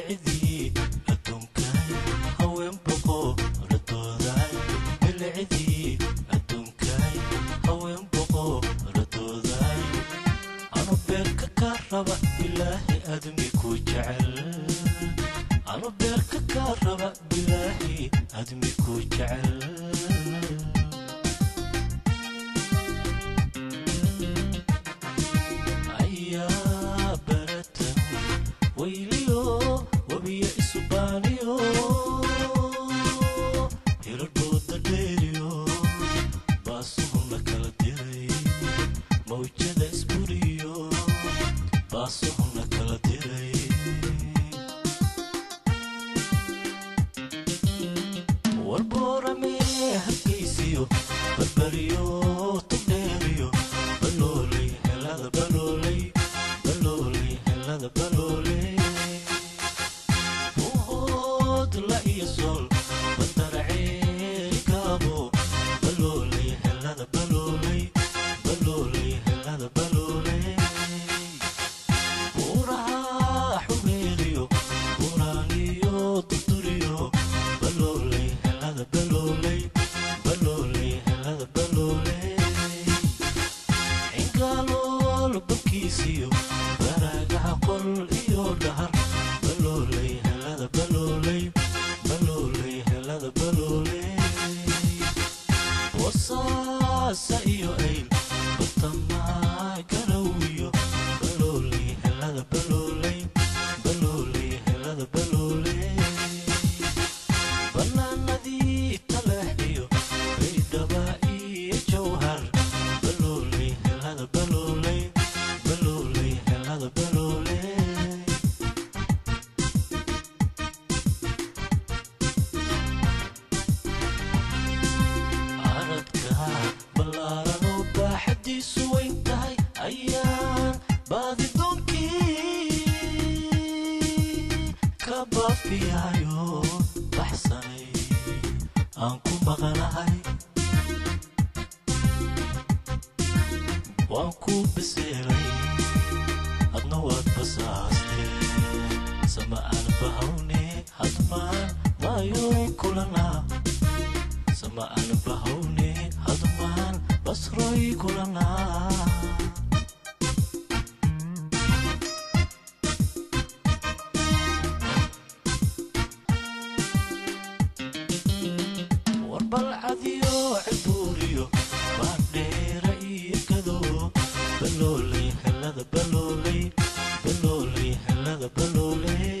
anu beerka kaa raba bilaahi admi ku jecel ayaa baratan wayliyo wabiya isubaaniyo hiradhooda dheeriyo baasuhuna kala diray mawjada isburiyo baasuhuna kala diray warboorame hargaysiyo barbariyo tugdheeriyo balooley helada balooley balooley helada balooley buhood la iyo sool badaraceeri gaabo balooley helada balooley balooley helada balooley buuraha xumeeriyo buuraaniyo duduriyo balooley helada balooley balooley helada balooley cingaalool barkiisiyo baraagaha qol iyo dhahar balooley helada balooley balooley helada balooley wasaasa iyo ayl batamaa garawiyo balooley helada balooley balooley helada balooley banaanadii taleexiyo baydhaba iyo jawhar balooley helada balooley balooley helada balooley aradka ballaaranoo waan ku biseelay adna waad basaastee sama aan bahawne hadmaan maayoy kulanaa sama aan bahawne hadmaan basroy kulanaa warbalcadiyo cibuuriyo baandheera iyo gado balooley helada balooley balooley helada balooley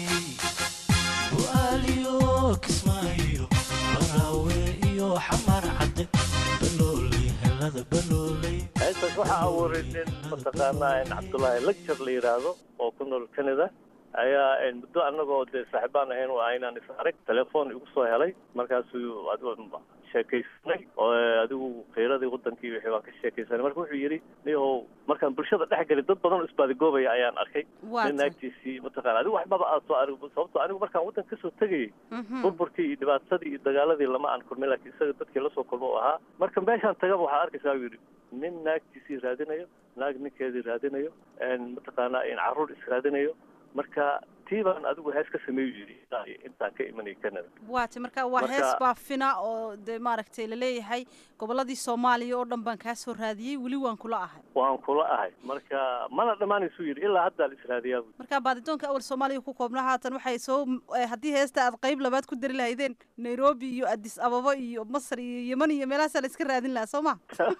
bu'aaliyo kismaayo baraawe iyo xamar cadde balooley helada balooley heestaas waxaa abuuray nin mataqaanaa cabdullaahi lecture la yidhaahdo oo ku nool canada ayaa muddo annagoo dee saaxiibaan ahayn oo aynaan is arag telefoon igu soo helay markaasuu adigo sheekaysanay oo adigu kheyradii wadankii wixii baan ka sheekaysanay marka wuxuu yidhi niyahow markaan bulshada dhex gelin dad badan oo isbaadigoobaya ayaan arkay nin naagtiisii mataqaana adigu waxbaba aad soo arag sababto anigu markaan waddanka kasoo tegayay burburkii iyo dhibaatadii iyo dagaaladii lama aan kulmin laakiin isaga dadkii lasoo kulmo u ahaa marka meeshaan tagaba waxaad arkaysaa u yidhi nin naagtiisii raadinayo naag ninkeedii raadinayo mataqaanaa in carruur israadinayo marka tii baan adigu hees ka sameeyu yidhi intaan ka imanay canada waata marka waa hees baafina oo dee maaragtay laleeyahay gobolladii soomaaliya oo dhan baan kaa soo raadiyey weli waan kula ahay waan kula ahay marka mana dhammaanaysuu yidhi ilaa haddaa la israadiyaa bu marka baadidoonka awal soomaaliya ku koobnaa haatan waxay soo haddii heesta aad qayb labaad ku dari lahaydeen nairobi iyo addis ababa iyo masar iyo yeman iyo meelahaasaa la iska raadin lahaa soo ma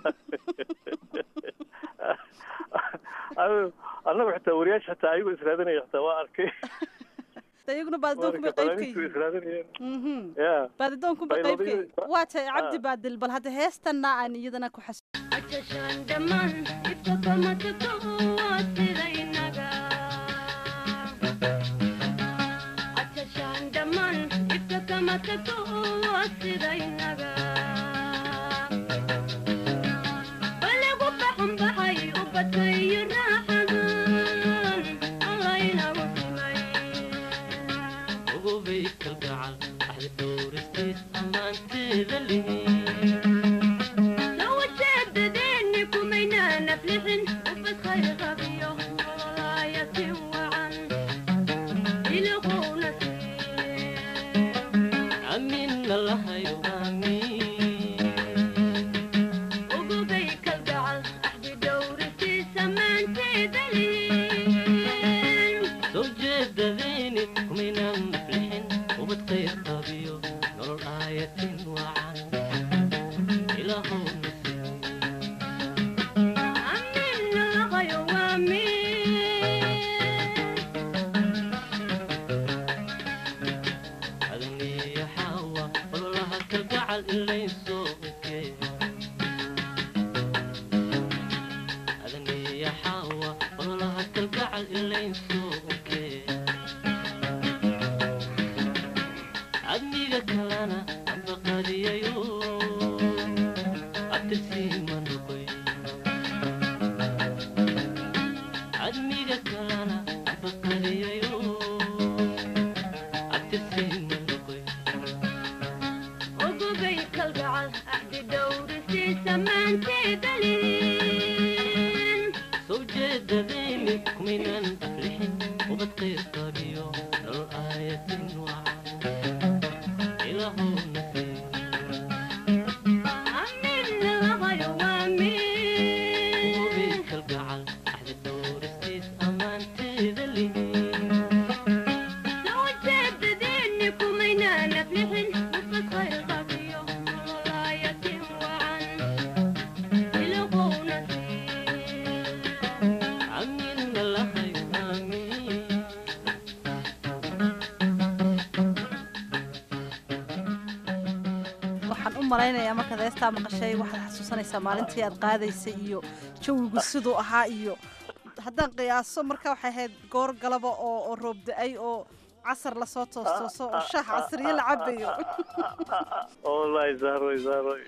annagu xitaa wariyaasha xitaa ayagoo israadinaya xitaa waa arkay iyaguna baadidoonku bay qayb ka yihiin baadidoonku bay qayb ka yihiin waa tahay cabdi baadil bal hadda heestanna aan iyadana ku xas malaynayaa markaad heestaa maqashay waxaad xasuusanaysaa maalintii aad qaadaysay iyo jawigu siduu ahaa iyo haddaan qiyaaso marka waxay ahayd goor galaba oo oo roob da-ay oo casar lasoo toostooso oo shaah casriye la cabayo wallaahi zahroy zahroy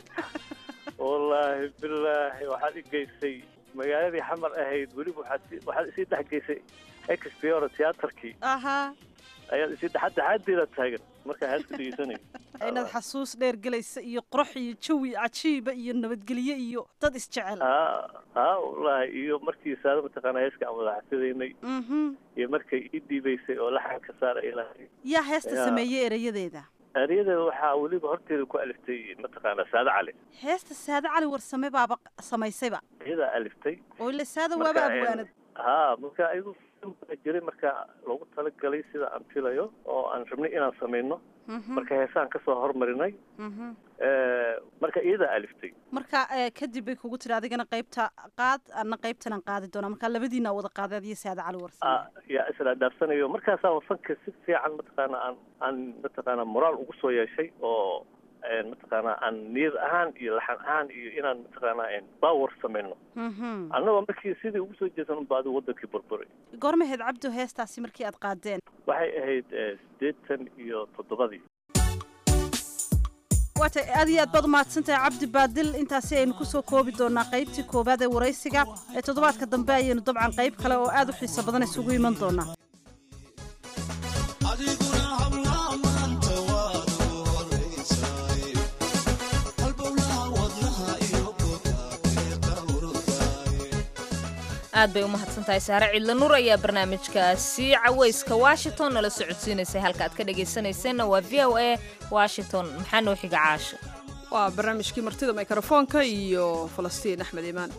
wallaahi bilaahi waxaad i geysay magaaladii xamar ahayd weliba waxaad waxaad isii dhex geysay expiora tiyaatarkii ahaa ayaad isii dhexadda xaadeeda taagan markaa heeska dhegeysanay inaad xasuus dheer gelaysa iyo qurux iyo jawi cajiiba iyo nabadgelyo iyo dad isjecel ha ha wallahi iyo markii saada mataqaana heeska aan wadaxsadaynay mhm iyo markay ii dhiibaysay oo laxan ka saara ilahay yaa heesta Yaa. sameeyey erayadeeda eryadeeda waxaa weliba horteeda ku aliftay mataqaana saade cali heesta saade cali warsame baaba samaysayba iyadaa aliftay oo ile saada Marka, waaba een, abwaanad ha marka ayagu film baa jiray marka loogu talagalay sida aan filayo oo aan rabnay inaan samayno Mhm, marka heesaan kasoo hormarinay mhm. Eh, marka iyadaa aliftay marka eh, kadib bay kugu tiri adigana qaybta qaad ana qaybtan aan qaadi doonaa marka labadiina wada qaaday adiyo saade cali warsame Ah, yaa isla dhaafsanayo markaasaa wafanka si fiican mataqaana aan aan mataqaana moraal ugu soo yeeshay oo een, mataqaana aan niyad ahaan iyo laxan ahaan iyo inaan mataqaana een, power samayno Mhm. annagoo markii sidii ugu soo jeesan unba adigu wadankii burburay goorma ahayd cabdo heestaasi markii aad qaadeen waxay ahayd eh, siddeetan iyo toddobadii waata aad iyo aad baad umahadsantahay cabdi baadil intaasi aynu kusoo koobi doonaa qaybtii koowaad ee waraysiga ee toddobaadka dambe ayaynu dabcan qayb kale oo aad u xiiso badan isugu iman doonaa adiguna hablaha maanta waad ugu horaysaay halbowlaha wadnaha iyo bogabeeda urugaaye aad bay u mahadsan tahay saare cidla nuur ayaa barnaamijkaasi cawayska washington nala socodsiinaysay halka aad ka dhegaysanayseena waa v o a washington maxaa noo xiga caasha waa barnaamijkii martida mikrofoonka iyo falastiin axmed iimaan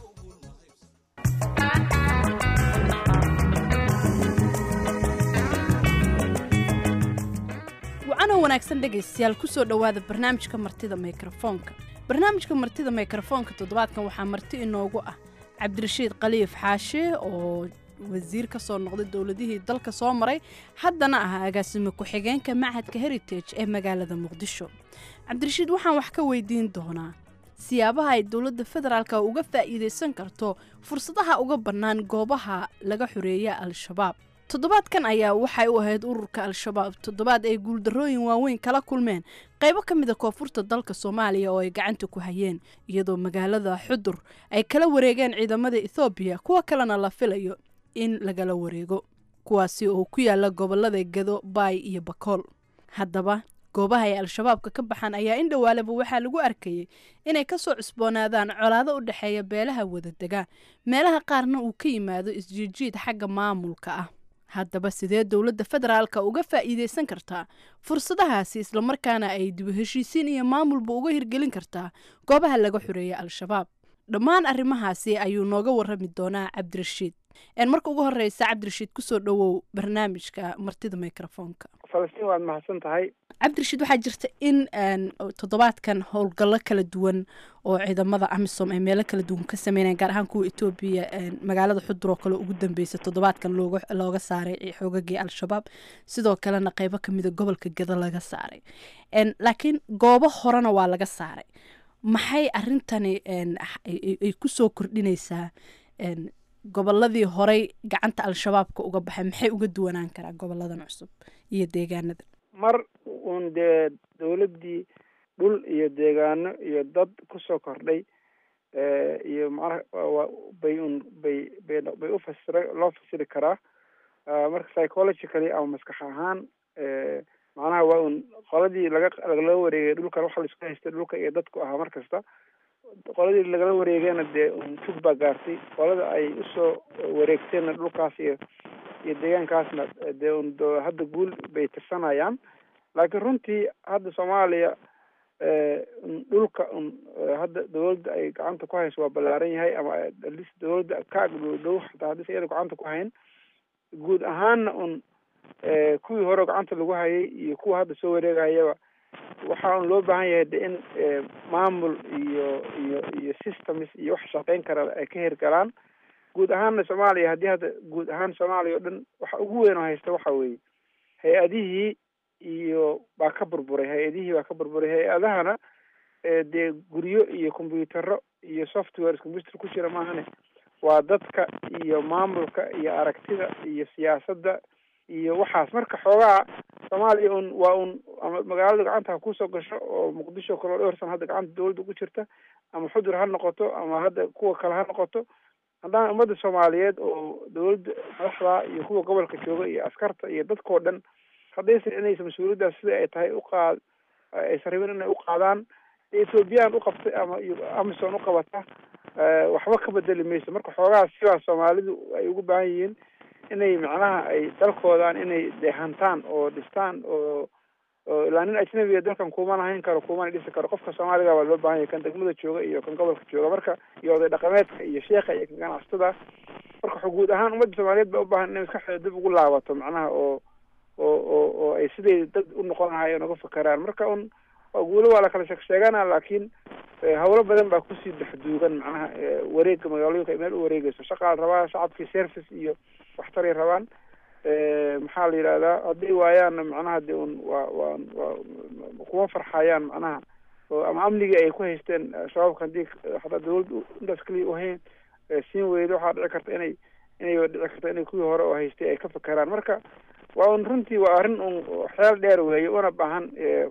wacanoo wanaagsan dhegaystayaal kusoo dhowaada barnaamijka martida mikrofoonka barnaamijka martida mikrofoonka toddobaadkan waxaa marti inoogu ah cabdirashiid khaliif xaashe oo wasiir ka soo noqday dowladihii dalka soo maray haddana ah agaasime ku-xigeenka machadka heritage ee magaalada muqdisho cabdirashiid waxaan wax ka weydiin doonaa siyaabaha ay dowladda federaalka uga faa'iidaysan karto fursadaha uga bannaan goobaha laga xoreeya al-shabaab toddobaadkan ayaa waxay u ahayd ururka al-shabaab toddobaad ay guuldarrooyin waaweyn kala kulmeen qaybo ka mida koonfurta dalka soomaaliya oo ay gacanta ku hayeen iyadoo magaalada xudur ay kala wareegeen ciidamada ethoobiya kuwa kalena la filayo in lagala wareego kuwaasi oo ku yaala gobolada gado baay iyo bakool haddaba goobaha ay al-shabaabka ka baxaan ayaa in dhowaaleba waxaa lagu arkayay inay kasoo cusboonaadaan colaado u dhexeeya beelaha wadadega meelaha qaarna uu ka yimaado isjiijiid xagga maamulka ah haddaba sidee dowladda federaalka uga faa'iidaysan kartaa fursadahaasi islamarkaana ay dibu heshiisiin iyo maamulba uga hirgelin kartaa goobaha laga xoreeya al-shabaab dhammaan arrimahaasi ayuu nooga warrami doonaa cabdirashiid een marka ugu horeysa cabdirashiid kusoo dhowow barnaamijka martida mikrofoonka falastiin waad mahadsan tahay cabdirashiid waxaa jirta in een, toddobaadkan howlgallo kala duwan oo ciidamada amisom ay meelo kala duwan ka sameynayaan gaar ahaan kuwa etoobiya een, magaalada xudur oo kale ugu dambeysa toddobaadkan looga looga saaray xoogagii al-shabaab sidoo kalena qeybo kamida gobolka gado laga saaray een, laakiin goobo horena waa laga saaray maxay arintani een, ay- ay- ay kusoo kordhinaysaa een, goboladii horey gacanta al-shabaabka uga baxay maxay uga duwanaan karaa goboladan cusub iyo deegaanada mar uun dee dowladdii dhul iyo deegaano iyo dad kusoo kordhay eh, iyo macnaha waa- waa- bay un bay bay bay u fasira loo fasiri karaa Ah, marka psychologically ama maskax ahaan eh, macnaha waa un qoladii laga lagala wareegay dhulkan waxa laisku haystay dhulka iyo dadku ahaa mar kasta qoladii lagala wareegayna dee un tug baa gaartay qolada ay usoo wareegteenna dhulkaas iyo iyo deegaankaasna dee un do- hadda guul bay tirsanayaan laakiin runtii hadda soomaaliya eh, un dhulka un eh, hadda dowladda ay gacanta ku hayso waa ballaaran yahay ama alis dowladda ka agdhow dhow xataa haddis iyada gacanta ku hayn guud ahaanna un eh, kuwii hore gacanta lagu hayay iyo kuwa hadda soo wareegayaba waxaa un loo baahan yahay de in eh, maamul iyo iyo iyo systems iyo wax shaqeyn kara ay ka hirgalaan guud ahaanna soomaaliya haddii hadda guud ahaan soomaaliya oo dhan waxa ugu weyn oo haysta waxa weeye hay-adihii iyo baa ka burburay hay-adihii baa ka burburay hay-adahana eh, dee guryo iyo combyutaro iyo software computer ku jira maahane waa dadka iyo maamulka iyo aragtida iyo siyaasadda iyo waxaas marka xoogaa soomaaliya un waa un ama magaalada gacanta ha kusoo gasho oo muqdisho kaloo dhowr san hadda gacanta dowladda ku jirta ama xudur ha noqoto ama hadda kuwa kale ha noqoto haddana ummadda soomaaliyeed oo dowladda madaxda iyo kuwa gobolka jooga iyo askarta iyo dadkao dhan haddaysan inaysa mas-uuliyaddaas sida ay tahay uqaad aysan rabin inay u qaadaan ethoobiyan u qabtay ama amison u qabata waxba ka bedeli mayso marka xoogaha sidaa soomaalidu ay ugu baahan yihiin inay macnaha ay dalkoodan inay dehantaan oo dhistaan oo oo ilaa nin ajnabiga dalkan kumana hayn karo kumana dhisi karo qofka soomaaliga baa loo baahan yahay kan degmada jooga iyo kan gobolka jooga marka iyo oday dhaqameedka iyo sheekha iyo kan ganacsatada marka guud ahaan ummadda soomaaliyeed baa ubaahan inay maskaxdeeda dib ugu laabato macnaha oo oo oo oo ay siday dad u noqon lahaayeen uga fakeraan marka un waa guulo waa la kala sheeg sheegana laakiin hawlo badan baa kusii dhexduugan macnaha wareegga magaalooyinka ay meel u wareegeyso shaqaa la rabaa shacabkii service iyo waxtaray rabaan maxaa la yidhahdaa hadday waayaanna macnaha de un waa waa waa kuma farxayaan macnaha oo ama amnigii ay ku haysteen shabaabka haddii hataa dawladda intaas keliya uhayn siin weydo waxaa dhici karta inay inay dhici karta inay kuwii hore oo haystay ay ka fakeraan marka waa un runtii waa arrin un xeel dheer weeye una baahan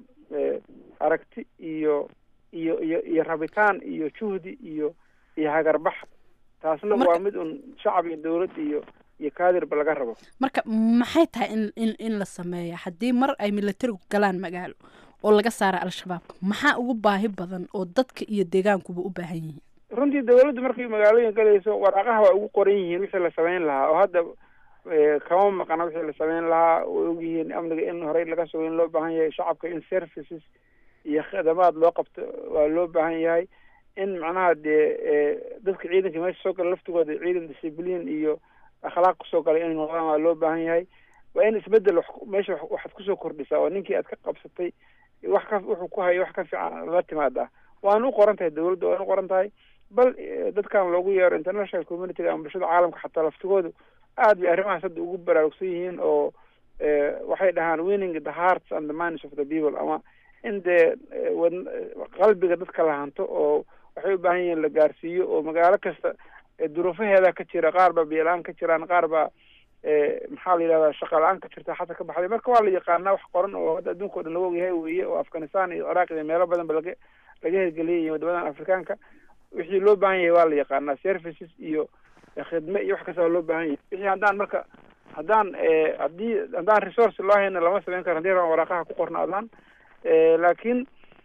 aragti iyo iyo iyo iyo rabitaan iyo juhdi iyo iyo hagarbax taasna waa mid un shacab iyo dawlad iyo iyo kaadirba laga rabo marka maxay tahay in in in la sameeya haddii mar ay militarigu galaan magaalo oo laga saara al-shabaabka maxaa ugu baahi badan oo dadka iyo deegaankuba u baahan yihiin runtii dawladdu markay magaalooyin galayso waraaqaha waa ugu qoran yihiin wixii la samayn lahaa oo hadda kama maqana wixii la samayn lahaa way ogyihiin amniga in horey laga sugo in loo baahan yahay shacabka in services iyo khidamaad loo qabto waa loo baahan yahay in macnaha dee dadka ciidanka meesha soo gala laftigooda ciidan discibliin iyo akhlaaq kusoo galay inay noqdaan waa loo baahan yahay waa in isbedel meesha waxaad kusoo kordhisaa oo ninkii aad ka qabsatay wax ka wuxuu ku hayo wax ka fiican la timaada waana u qoran tahay dawladda waana u qoran tahay bal dadkan loogu yeero international communityga ama bulshada caalamka xataa laftigoodu aad bay arrimahaas hadda ugu baraarugsan yihiin oo waxay dhahaan winning the hearts and the minds of the people ama in dee qalbiga dadka la hanto oo waxay u baahan yihiin la gaarsiiyo oo magaalo kasta duruufaheeda ka jira qaar baa biyo-la-aan ka jiraan qaar baa maxaa la yidhahdaa shaqa la-aan ka jirta xata ka baxday marka waa la yaqaanaa wax qoran oo hadda adduunka o dhan laga ogyahay weeye oo afghanistan iyo ciraaq iyo meelo badan ba laga laga hirgeliyay iyo wadamadan afrikaanka wixii loo baahan yahay waa la yaqaanaa services iyo khidme iyo wax kasta waa loo baahan yahay wixii haddaan marka haddaan haddii haddaan resource loo hayna lama samayn karo hadii rabaan waraaqaha ku qornaadaan laakiin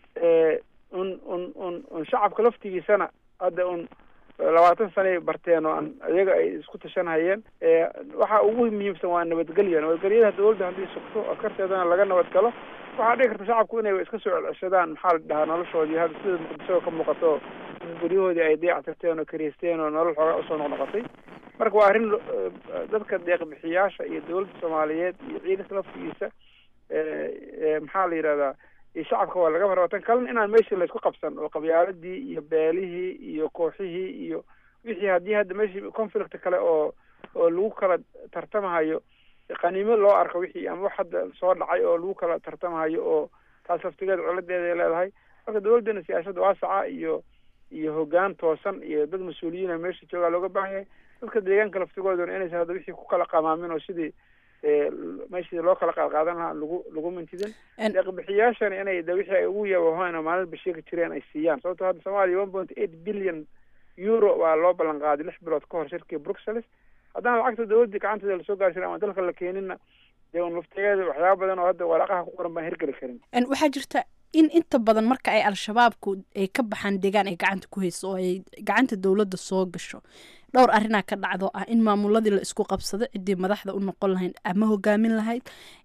un un un un shacabka laftigiisana hadda un labaatan sanay barteen oo aan iyaga ay isku tashanhayeen waxa ugu muhiimsan waa nabadgelya nabadgelyada dawladda haddii sugto askarteedana laga nabad galo waxaa dhici karta shacabku inay iska soo celceshadaan maxaa la dhahaa noloshoodii hadda sida muqdisho ka muuqato guryahoodii ay dayactirteen oo kariisteen oo nolol xoogaa usoo noqnoqotay marka waa arrin dadka deeqbixiyaasha iyo dawladda soomaaliyeed iyo ciidanka laftigiisa maxaa la yidhahdaa iyo shacabka waa laga maraba tan kalena inaan meeshii laysku qabsan oo qabyaaladii iyo beelihii iyo kooxihii iyo wixii haddii hadda meeshii conflict kale oo oo lagu kala tartamahayo qaniimo loo arko wixii ama wax hadda soo dhacay oo lagu kala tartamahayo oo taas laftigeeda coladeeda ay leedahay marka dawladdana siyaasadda waasaca iyo iyo hoggaan toosan iyo dad mas-uuliyiina meesha joogaa looga baahan yahay dadka deegaanka laftigooduna inaysan hadda wixii ku kala qamaamin oo sidii meeshii loo kala qaadqaadan lahaa lagu lagu mintidin deeqbixiyaashana inay de wixii ay ugu yabahoyn oo maalinba sheegi jireen ay siiyaan sababto hadda soomaaliya one point eight billion euro waa loo ballan qaaday lix bilood ka hor shirkii bruxelles haddana lacagta dawladdii gacanteeda lasoo gaarsiin ama dalka la keeninna dee un laftigeeda waxyaaba badan oo hadda waraaqaha ku qoran baan hirgeli karin waxaa jirta in inta badan marka ay al-shabaabku ay ka baxaan deegaan ay gacanta ku hayso oo ay gacanta dowladda soo gasho dhowr arrinaa ka dhacdo ah in maamuladii la isku qabsado ciddii madaxda u noqon lahayd ama hogaamin lahayd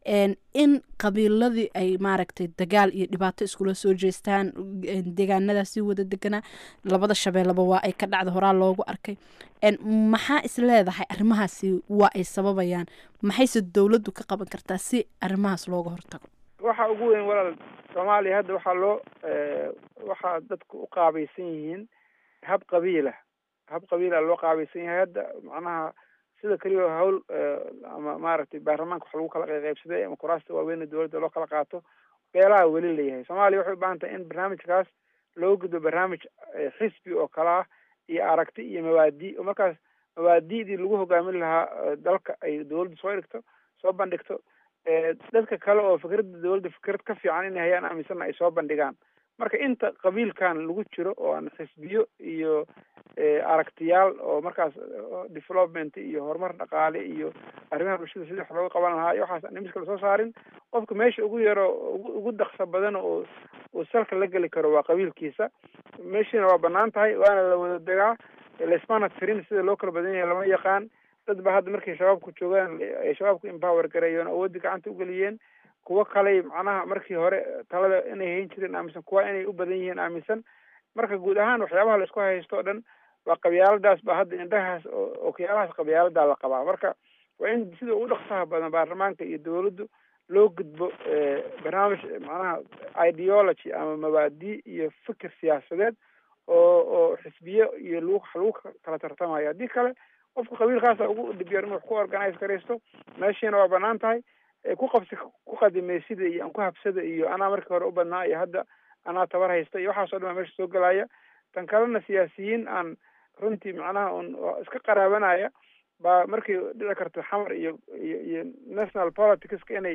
in qabiiladii ay maaragtay dagaal iyo dhibaato iskula soo jeestaan deegaanadaasi wada deganaa labada shabeellaba waa ay ka dhacda horaa loogu arkay maxaa is leedahay arrimahaasi waa ay sababayaan maxayse dowladdu ka qaban kartaa si arrimahaas looga hortago waxa ugu weyn walaal soomaaliya hadda waxaa loo waxaa dadku u qaabaysan yihiin hab qabiila hab qabiila loo qaabaysan yahay hadda macnaha sida keliya hawl ama maaragtay baarlamaanka wax lagu kala qaybsaday ama kuraasta waaweyn dowladda loo kala qaato beelaha weli leeyahay soomaaliya waxay u baahan tahay in barnaamijkaas loo gudbo barnaamij xisbi oo kale ah iyo aragti iyo mabaadi oo markaas mabaadi'dii lagu hogaamin lahaa dalka ay dowladda soo dhigto soo bandhigto dadka kale oo fikradda dowladda fikrad ka fiican inay hayaan aaminsanna ay soo bandhigaan marka inta qabiilkan lagu jiro oo aan xisbiyo iyo aragtiyaal oo markaas development iyo horumar dhaqaale iyo arrimaha bulshada sidii wax looga qaban lahaa iyo waxaas aan miska lasoo saarin qofka meesha ugu yaro ugu daksa badan oo uu salka la geli karo waa qabiilkiisa meeshiina waa banaan tahay waana la wada degaa laismana tirin sida loo kala badan yahay lama yaqaan dad ba hadda markay shabaabku joogaan ay shabaabku empower gareeyeen awoodii gacanta ugeliyeen kuwo kaley macnaha markii hore talada inay hayn jireen aaminsan kuwa inay u badan yihiin aaminsan marka guud ahaan waxyaabaha laisku haysto o dhan waa qabyaaladaas ba hadda indhahaas ookiyaalahaas qabyaaladaa la qabaa marka waa in sida ugu dhaqsaha badan baarlamaanka iyo dawladdu loo gudbo barnaamij macnaha ideology ama mabaadi iyo fikir siyaasadeed oo oo xisbiyo iyo lagu lagu kala tartamayo haddii kale qofka qabiilkaasa ugu dhibyar inuu wax ku organize garaysto meeshiina waa banaan tahay ku qabsi ku qadimaysida iyo aan ku habsada iyo anaa markii hore u badnaa iyo hadda anaa tabar haysta iyo waxaas o dhan baa meesha soo gelaya tan kalena siyaasiyiin aan runtii macnaha un iska qaraabanaya baa markay dhici karto xamar iyo iyo iyo national politicska inay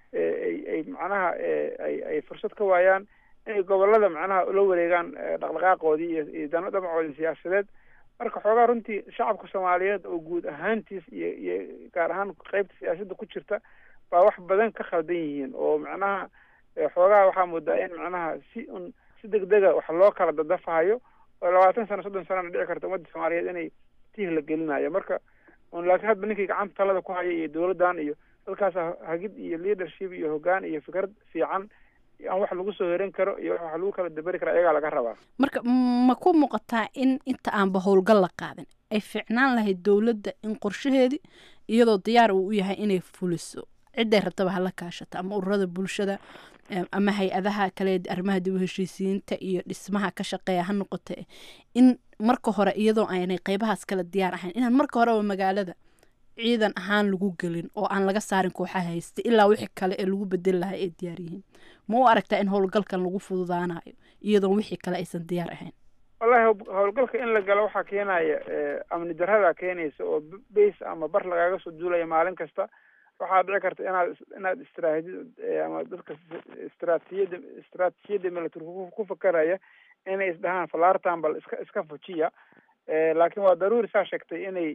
ay ay macnaha ay ay fursad ka waayaan inay gobolada macnaha ula wareegaan dhaqdhaqaaqoodii iyo iyo dano dhamacoodii siyaasadeed marka xoogaa runtii shacabka soomaaliyeed oo guud ahaantiis iyo iyo gaar ahaan qeybta siyaasadda ku jirta baa wax badan ka khaldan yihiin oo macnaha xoogaha waxaa moodaa in macnaha si un si degdega wax loo kala dadafahayo oo labaatan sano soddon sanana dhici karta ummadda soomaaliyeed inay tiih la gelinayo marka un laakiin hadba ninkii gacanta talada ku haya iyo dawladdan iyo dadkaas hagid iyo leadership iyo hoggaan iyo fikrad fiican aan wax lagu soo heran karo iyo wax lagu kala daberi kara ayagaa laga rabaa marka ma ku muuqataa in inta aanba howlgal la qaadin ay fiicnaan lahayd dowladda in qorshaheedii iyadoo diyaar uu u yahay inay fuliso cidday rabtaba hala kaashata ama ururada bulshada ama hay-adaha kale arrimaha dib u heshiisiyiinta iyo dhismaha ka shaqeeya ha noqote in marka hore iyadoo aanay qeybahaas kale diyaar ahayn inaan marka horeba magaalada ciidan ahaan lagu gelin oo aan laga saarin kooxaha haysta ilaa wixii kale ee lagu bedeli lahaa ay diyaar yihiin ma u aragtaa in howlgalkan lagu fududaanayo iyadoo wixii kale aysan diyaar ahayn wallahi howlgalka in la galo waxaa keenaya amni darada keenaysa oo base ama bar lagaaga soo duulaya maalin kasta waxaa dhici karta inaad inaad istiraatijid ama dadka istraatijiyada istraatijiyada military ku fakaraya inay isdhahaan falaartan bal iska iska fujiya laakiin waa daruuri saa sheegtay inay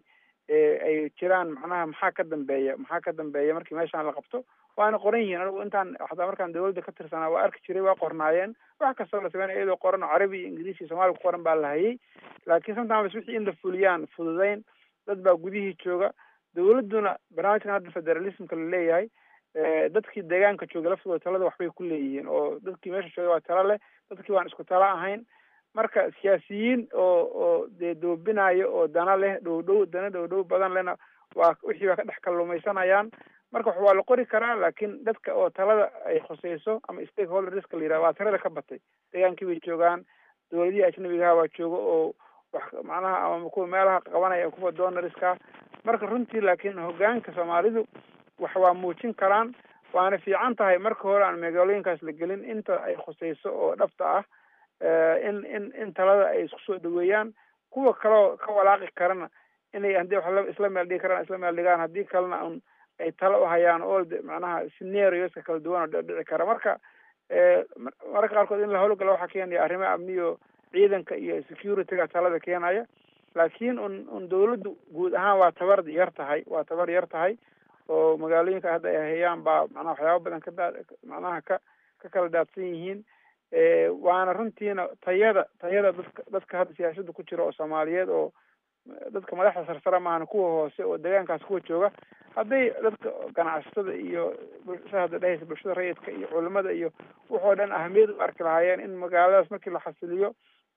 ay jiraan macnaha maxaa ka dambeeya maxaa ka dambeeya markii meeshaan la qabto waana qoran yihiin anigu intaan hataa markaan dawladda ka tirsanaa waa arki jiray waa qornaayeen wax kastoo la sameynaya iyadoo qoran oo carabi iyo ingiliis iyo soomaali ku qoran baa la hayay laakiin sometimes wixii in la fuliyaan fududeyn dad baa gudihii jooga dawladduna barnaamijkan hadda federalismka la leeyahay dadkii deegaanka jooga laftooda talada waxbay ku leeyihiin oo dadkii meesha jooga waa talo leh dadkii waan isku talo ahayn marka siyaasiyiin oo oo dee doobinayo oo dana leh dhow dhow dana dhow dhow badan lehna waa wixii baa ka dhex kalluumaysanayaan marka wax waa la qori karaa laakiin dadka oo talada ay khuseyso ama stakeholderska la yidhaha waa tirada ka batay deegaankii bay joogaan dawladihii ajnabigaha waa jooga oo wax macnaha ama kuwa meelaha qabanaya kuwa donoriska marka runtii laakiin hogaanka soomaalidu wax waa muujin karaan waana fiican tahay marka hore aan magaalooyinkaas la gelin inta ay khuseyso oo dhabta ah in in in talada ay isku soo dhaweeyaan kuwa kaleo ka walaaqi karana inay haddii wax isla meel dhigi karaan isla meel dhigaan haddii kalena un ay talo u hayaan all macnaha scenarioska kala duwan oo dhici kara marka mararka qaarkood in la howlgalo waxaa keenaya arrimaha amniyo ciidanka iyo securityga talada keenaya laakiin un un dawladdu guud ahaan waa tabar yar tahay waa tabar yar tahay oo magaalooyinka hadda ay hayaan baa macnaha waxyaaba badan ka daa macnaha ka ka kala daadsan yihiin waana runtiina tayada tayada dadka dadka hadda siyaasadda ku jira oo soomaaliyeed oo dadka madaxda sarsara maahan kuwa hoose oo deegaankaas kuwa jooga hadday dadka ganacsatada iyo sa hadda dhehaysa bulshada rayidka iyo culimada iyo wuxoo dhan ahamiyad u arki lahaayeen in magaaladaas markii la xasiliyo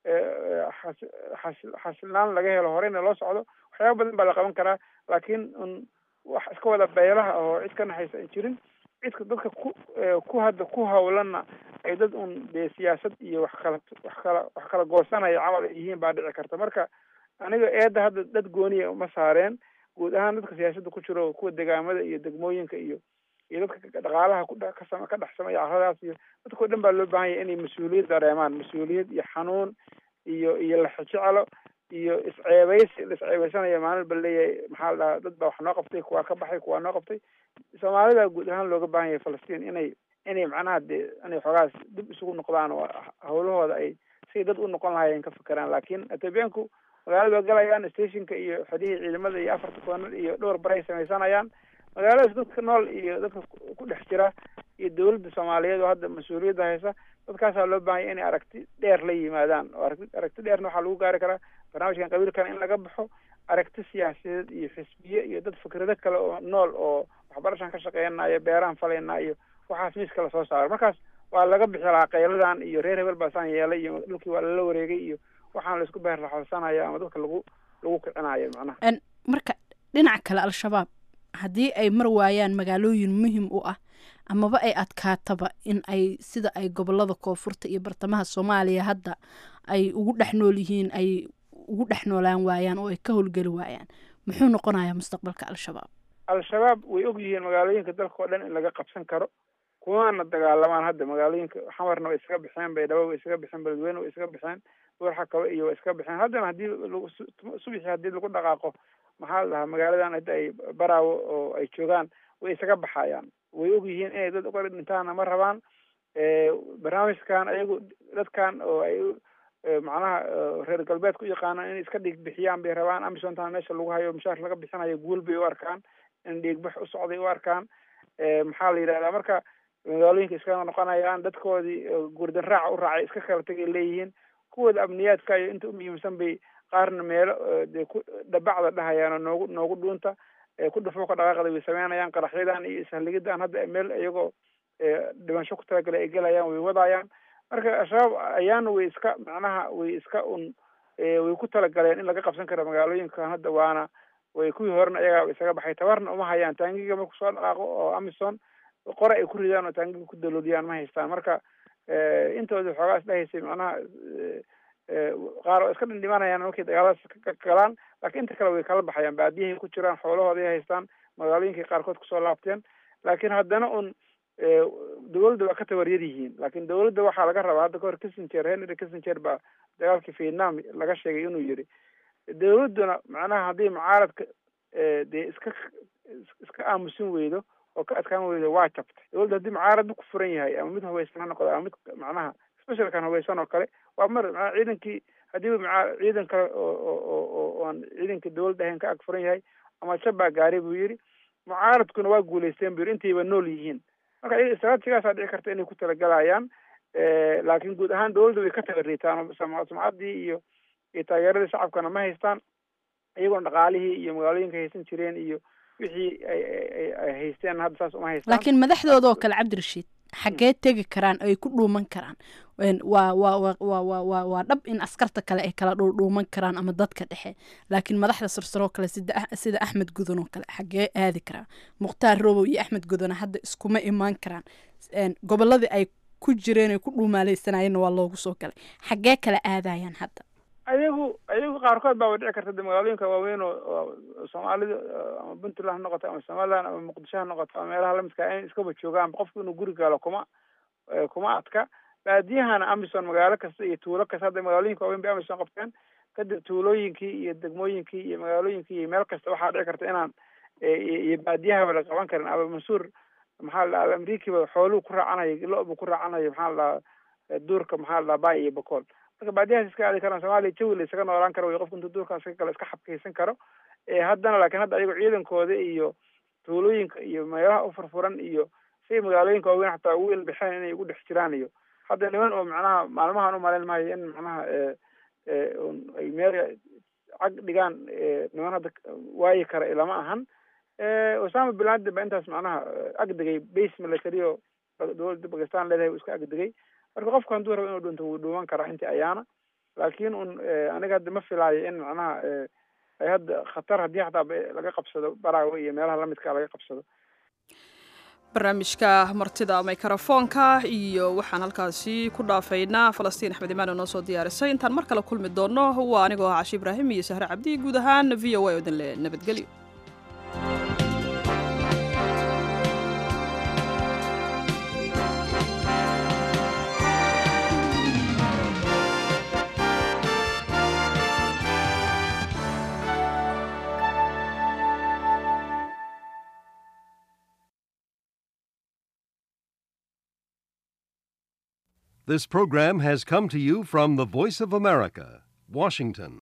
xasilnaan laga helo horeyna loo socdo waxyaaba badan baa la qaban karaa laakiin un wax iska wada beelaha oo cid ka naxaysa an jirin cidka dadka ku ku hadda ku hawlanna ay dad un dee siyaasad iyo wax kala wax kala wax kala goosanaya camal ay yihiin baa dhici karta marka aniga eedda hadda dad gooniya uma saareen guud ahaan dadka siyaasadda ku jiro kuwa degaamada iyo degmooyinka iyo iyo dadka dhaqaalaha kudhekasam ka dhex sameeya carradaas iyo dadkao dhan baa loo baahan yahay inay mas-uuliyad dareemaan mas-uuliyad iyo xanuun iyo iyo laxijecelo iyo isceebeysi la isceebeysanaya maalin ba leeyahay maxaa la dhahaa dad baa wax noo qabtay kuwaa ka baxay kuwaa noo qabtay soomaalida guud ahaan looga baahan yahay falastiin inay inay macnaha dee inay xoogaas dib isugu noqdaan oo hawlahooda ay si dad u noqon lahaayeen ka fekeraan laakiin etoobiyaanku magaalada waa galayaan stationka iyo xodihii ciidamada iyo afarta koonar iyo dhowr baray samaysanayaan magaaladaas dadka nool iyo dadka ku dhex jira iyo dawladda soomaaliyeed oo hadda mas-uuliyadda haysa dadkaasaa loo baahanya inay aragti dheer la yimaadaan oo aragti aragti dheerna waxaa lagu gaari karaa barnaamijkan qabiilkan in laga baxo aragti siyaasadeed iyo xisbiye iyo dad fikrado kale oo nool oo waxbarashaan ka shaqeynaya beeraan falaynaa iyo waxaas miiska lasoo saaro markaas waa laga bixi lahaa qayladan iyo reer hebel baasaan yeelay iyo dhulkii waa lala wareegay iyo waxaan laisku beerlaxoolsanaya ama dadka lagu lagu kicinayo macnaha marka dhinaca kale al-shabaab haddii ay mar waayaan magaalooyin muhim u ah amaba ay adkaataba in ay sida ay gobolada koonfurta iyo bartamaha soomaaliya hadda ay ugu dhex nool yihiin ay ugu dhex noolaan waayaan oo ay ka howlgeli waayaan muxuu noqonayaa mustaqbalka al-shabaab al-shabaab way og yihiin magaalooyinka dalka oo dhan in laga qabsan karo kuwaana dagaalamaan hadda magaalooyinka xamarna way iskaga bixeen baydhabo way iskaga bixeen beledweyne way iskaga bixeen buurxakaba iyo way iskaga bixeen haddana haddii lagu subixi haddii lagu dhaqaaqo maxaa la dhahaa magaaladan hadda ay baraawo oo ay joogaan way isaga baxayaan way og yihiin inay dad uga dhintaana ma rabaan barnaamijkan ayagu dadkan oo ay macnaha reer galbeedka u yaqaanaan inay iska dhiig bixiyaan bay rabaan amisontan meesha lagu hayo mushaar laga bixinayo guul bay u arkaan in dhiigbax u socday u arkaan maxaa la yidhahdaa marka magaalooyinka iskaga noqonayaan dadkoodii gurdan raaca u raacay iska kala tegay leeyihiin kuwooda amniyaadka iyo inta u muhiimsan bay qaarna meelo dee ku dhabacda dhahayaan oo noogu noogu dhuunta ku dhufuuka dhaqaaqda way sameynayaan qaraxyadan iyo ishaligidan hadda meel iyagoo dhimasho ku talagalay ay gelayaan way wadayaan marka al-shabaab ayaana way iska macnaha way iska un way ku talagaleen in laga qabsan karo magaalooyinkan hadda waana way kuwii horena iyagaa isaga baxay tabarna uma hayaan taangiga marku soo dhaqaaqo oo amison qore ay ku ridaan oo taangiga ku daloodiyaan ma haystaan marka intooda xoogaas dhahaysay macnaha qaar oo iska dhindhimanayaan markay dagaaladaas ka galaan laakiin inta kale way kala baxayaan baadiyahay ku jiraan xoolahooday haystaan magaalooyinkay qaarkood kusoo laabteen laakiin haddana un dawladda waa ka tabaryar yihiin laakiin dawladda waxaa laga rabaa hadda kahor kissinger henry kissinger baa dagaalkii vietnam laga sheegay inuu yiri dawladduna macnaha haddii mucaaradka dee iska iska aamusin weydo oo ka adkaan weydo waa jabtay dawladda haddii mucaarad ku furan yahay ama mid haweysan ha noqdo ama mid macnaha specialkan haweysan oo kale waa mar maa ciidankii haddiiba maa ciidan kale oo oo oo aan ciidanka dawladda ahayn ka ag furan yahay ama shabbaa gaaray buu yidhi mucaaradkuna waa guulaysteen buu yidhi intayba nool yihiin marka iyaga istraatijigaasaa dhici karta inay ku talagalayaan laakiin guud ahaan dawladda way ka tabariitaan sumcaddii iyo iyo taageeradii shacabkana ma haystaan iyagoona dhaqaalihii iyo magaalooyinka haysan jireen iyo wixii ay ay haysteen hadda saas uma haystaan laakiin madaxdooda oo kale cabdirashiid xaggee tegi karaan ay ku dhuuman karaan waa waa wa wa wa wa waa dhab in askarta kale ay kala dhuudhuuman karaan ama dadka dhexe laakiin madaxda sarsaroo kale sida sida axmed gudan oo kale xaggee aadi karaan mukhtaar robow iyo axmed gudana hadda iskuma imaan karaan gobolladii ay ku jireen ay ku dhuumaaleysanayeenna waa loogu soo galay xaggee kala aadayaan hadda ayagu ayagu qaarkood baa way dhici karta de magaalooyinka waaweyn oo soomaalida ama puntland ha noqoto ama somaliland ama muqdisho ha noqoto ama meelaha lamidka in iskaba joogaan qofku inuu guri gaalo kuma kuma adka baadiyahana amison magaalo kasta iyo tuulo kasta hadda magaalooyinka waaweyn bay amison qabteen kadib tuulooyinkii iyo degmooyinkii iyo magaalooyinkii iyo meel kasta waxaa dhici karta inaan iyo baadiyahaba la qaban karin aba mansuur maxaa la dhaha amerikiiba xooluhu ku raacanayo lo-bu ku raacanayo maxaa la dhahaa duurka maxaa la dhaha bay iyo bakool marka baadiyahaas iska aadi karaan soomaaliya jawi la isaga noolaan karo way qofku intuu duurkaas ka galo iska xabkaysan karo haddana laakiin hadda ayago ciidankooda iyo tuulooyinka iyo meelaha u furfuran iyo say magaalooyinka waaweyn xataa ugu ilbixeen inay ugu dhex jiraan iyo hadda niman oo macnaha maalmahan u malayn maayo in macnaha ay meel cag dhigaan niman hadda waayi kara ilama ahan osama bin laden ba intaas macnaha agdegay base military oo dowladda bakistan leedahay uu iska agdegay marka qofku hadduu rabo inuu dhinto wuu dhuuman karaa intii ayaana laakiin un aniga hadda ma filaayo in macnaha ay hadda khatar haddii xataa laga qabsado baraawe iyo meelaha lamidka laga qabsado barnaamijka martida mikrofoonka iyo waxaan halkaasi ku dhaafaynaa falastiin axmed imaan oo noo soo diyaarisay intaan mar kale kulmi doono waa anigoo ah cashi ibraahim iyo sahre cabdi guud ahaan v o a oo idin le nabadgelyo This program has come to you from the Voice of America, Washington.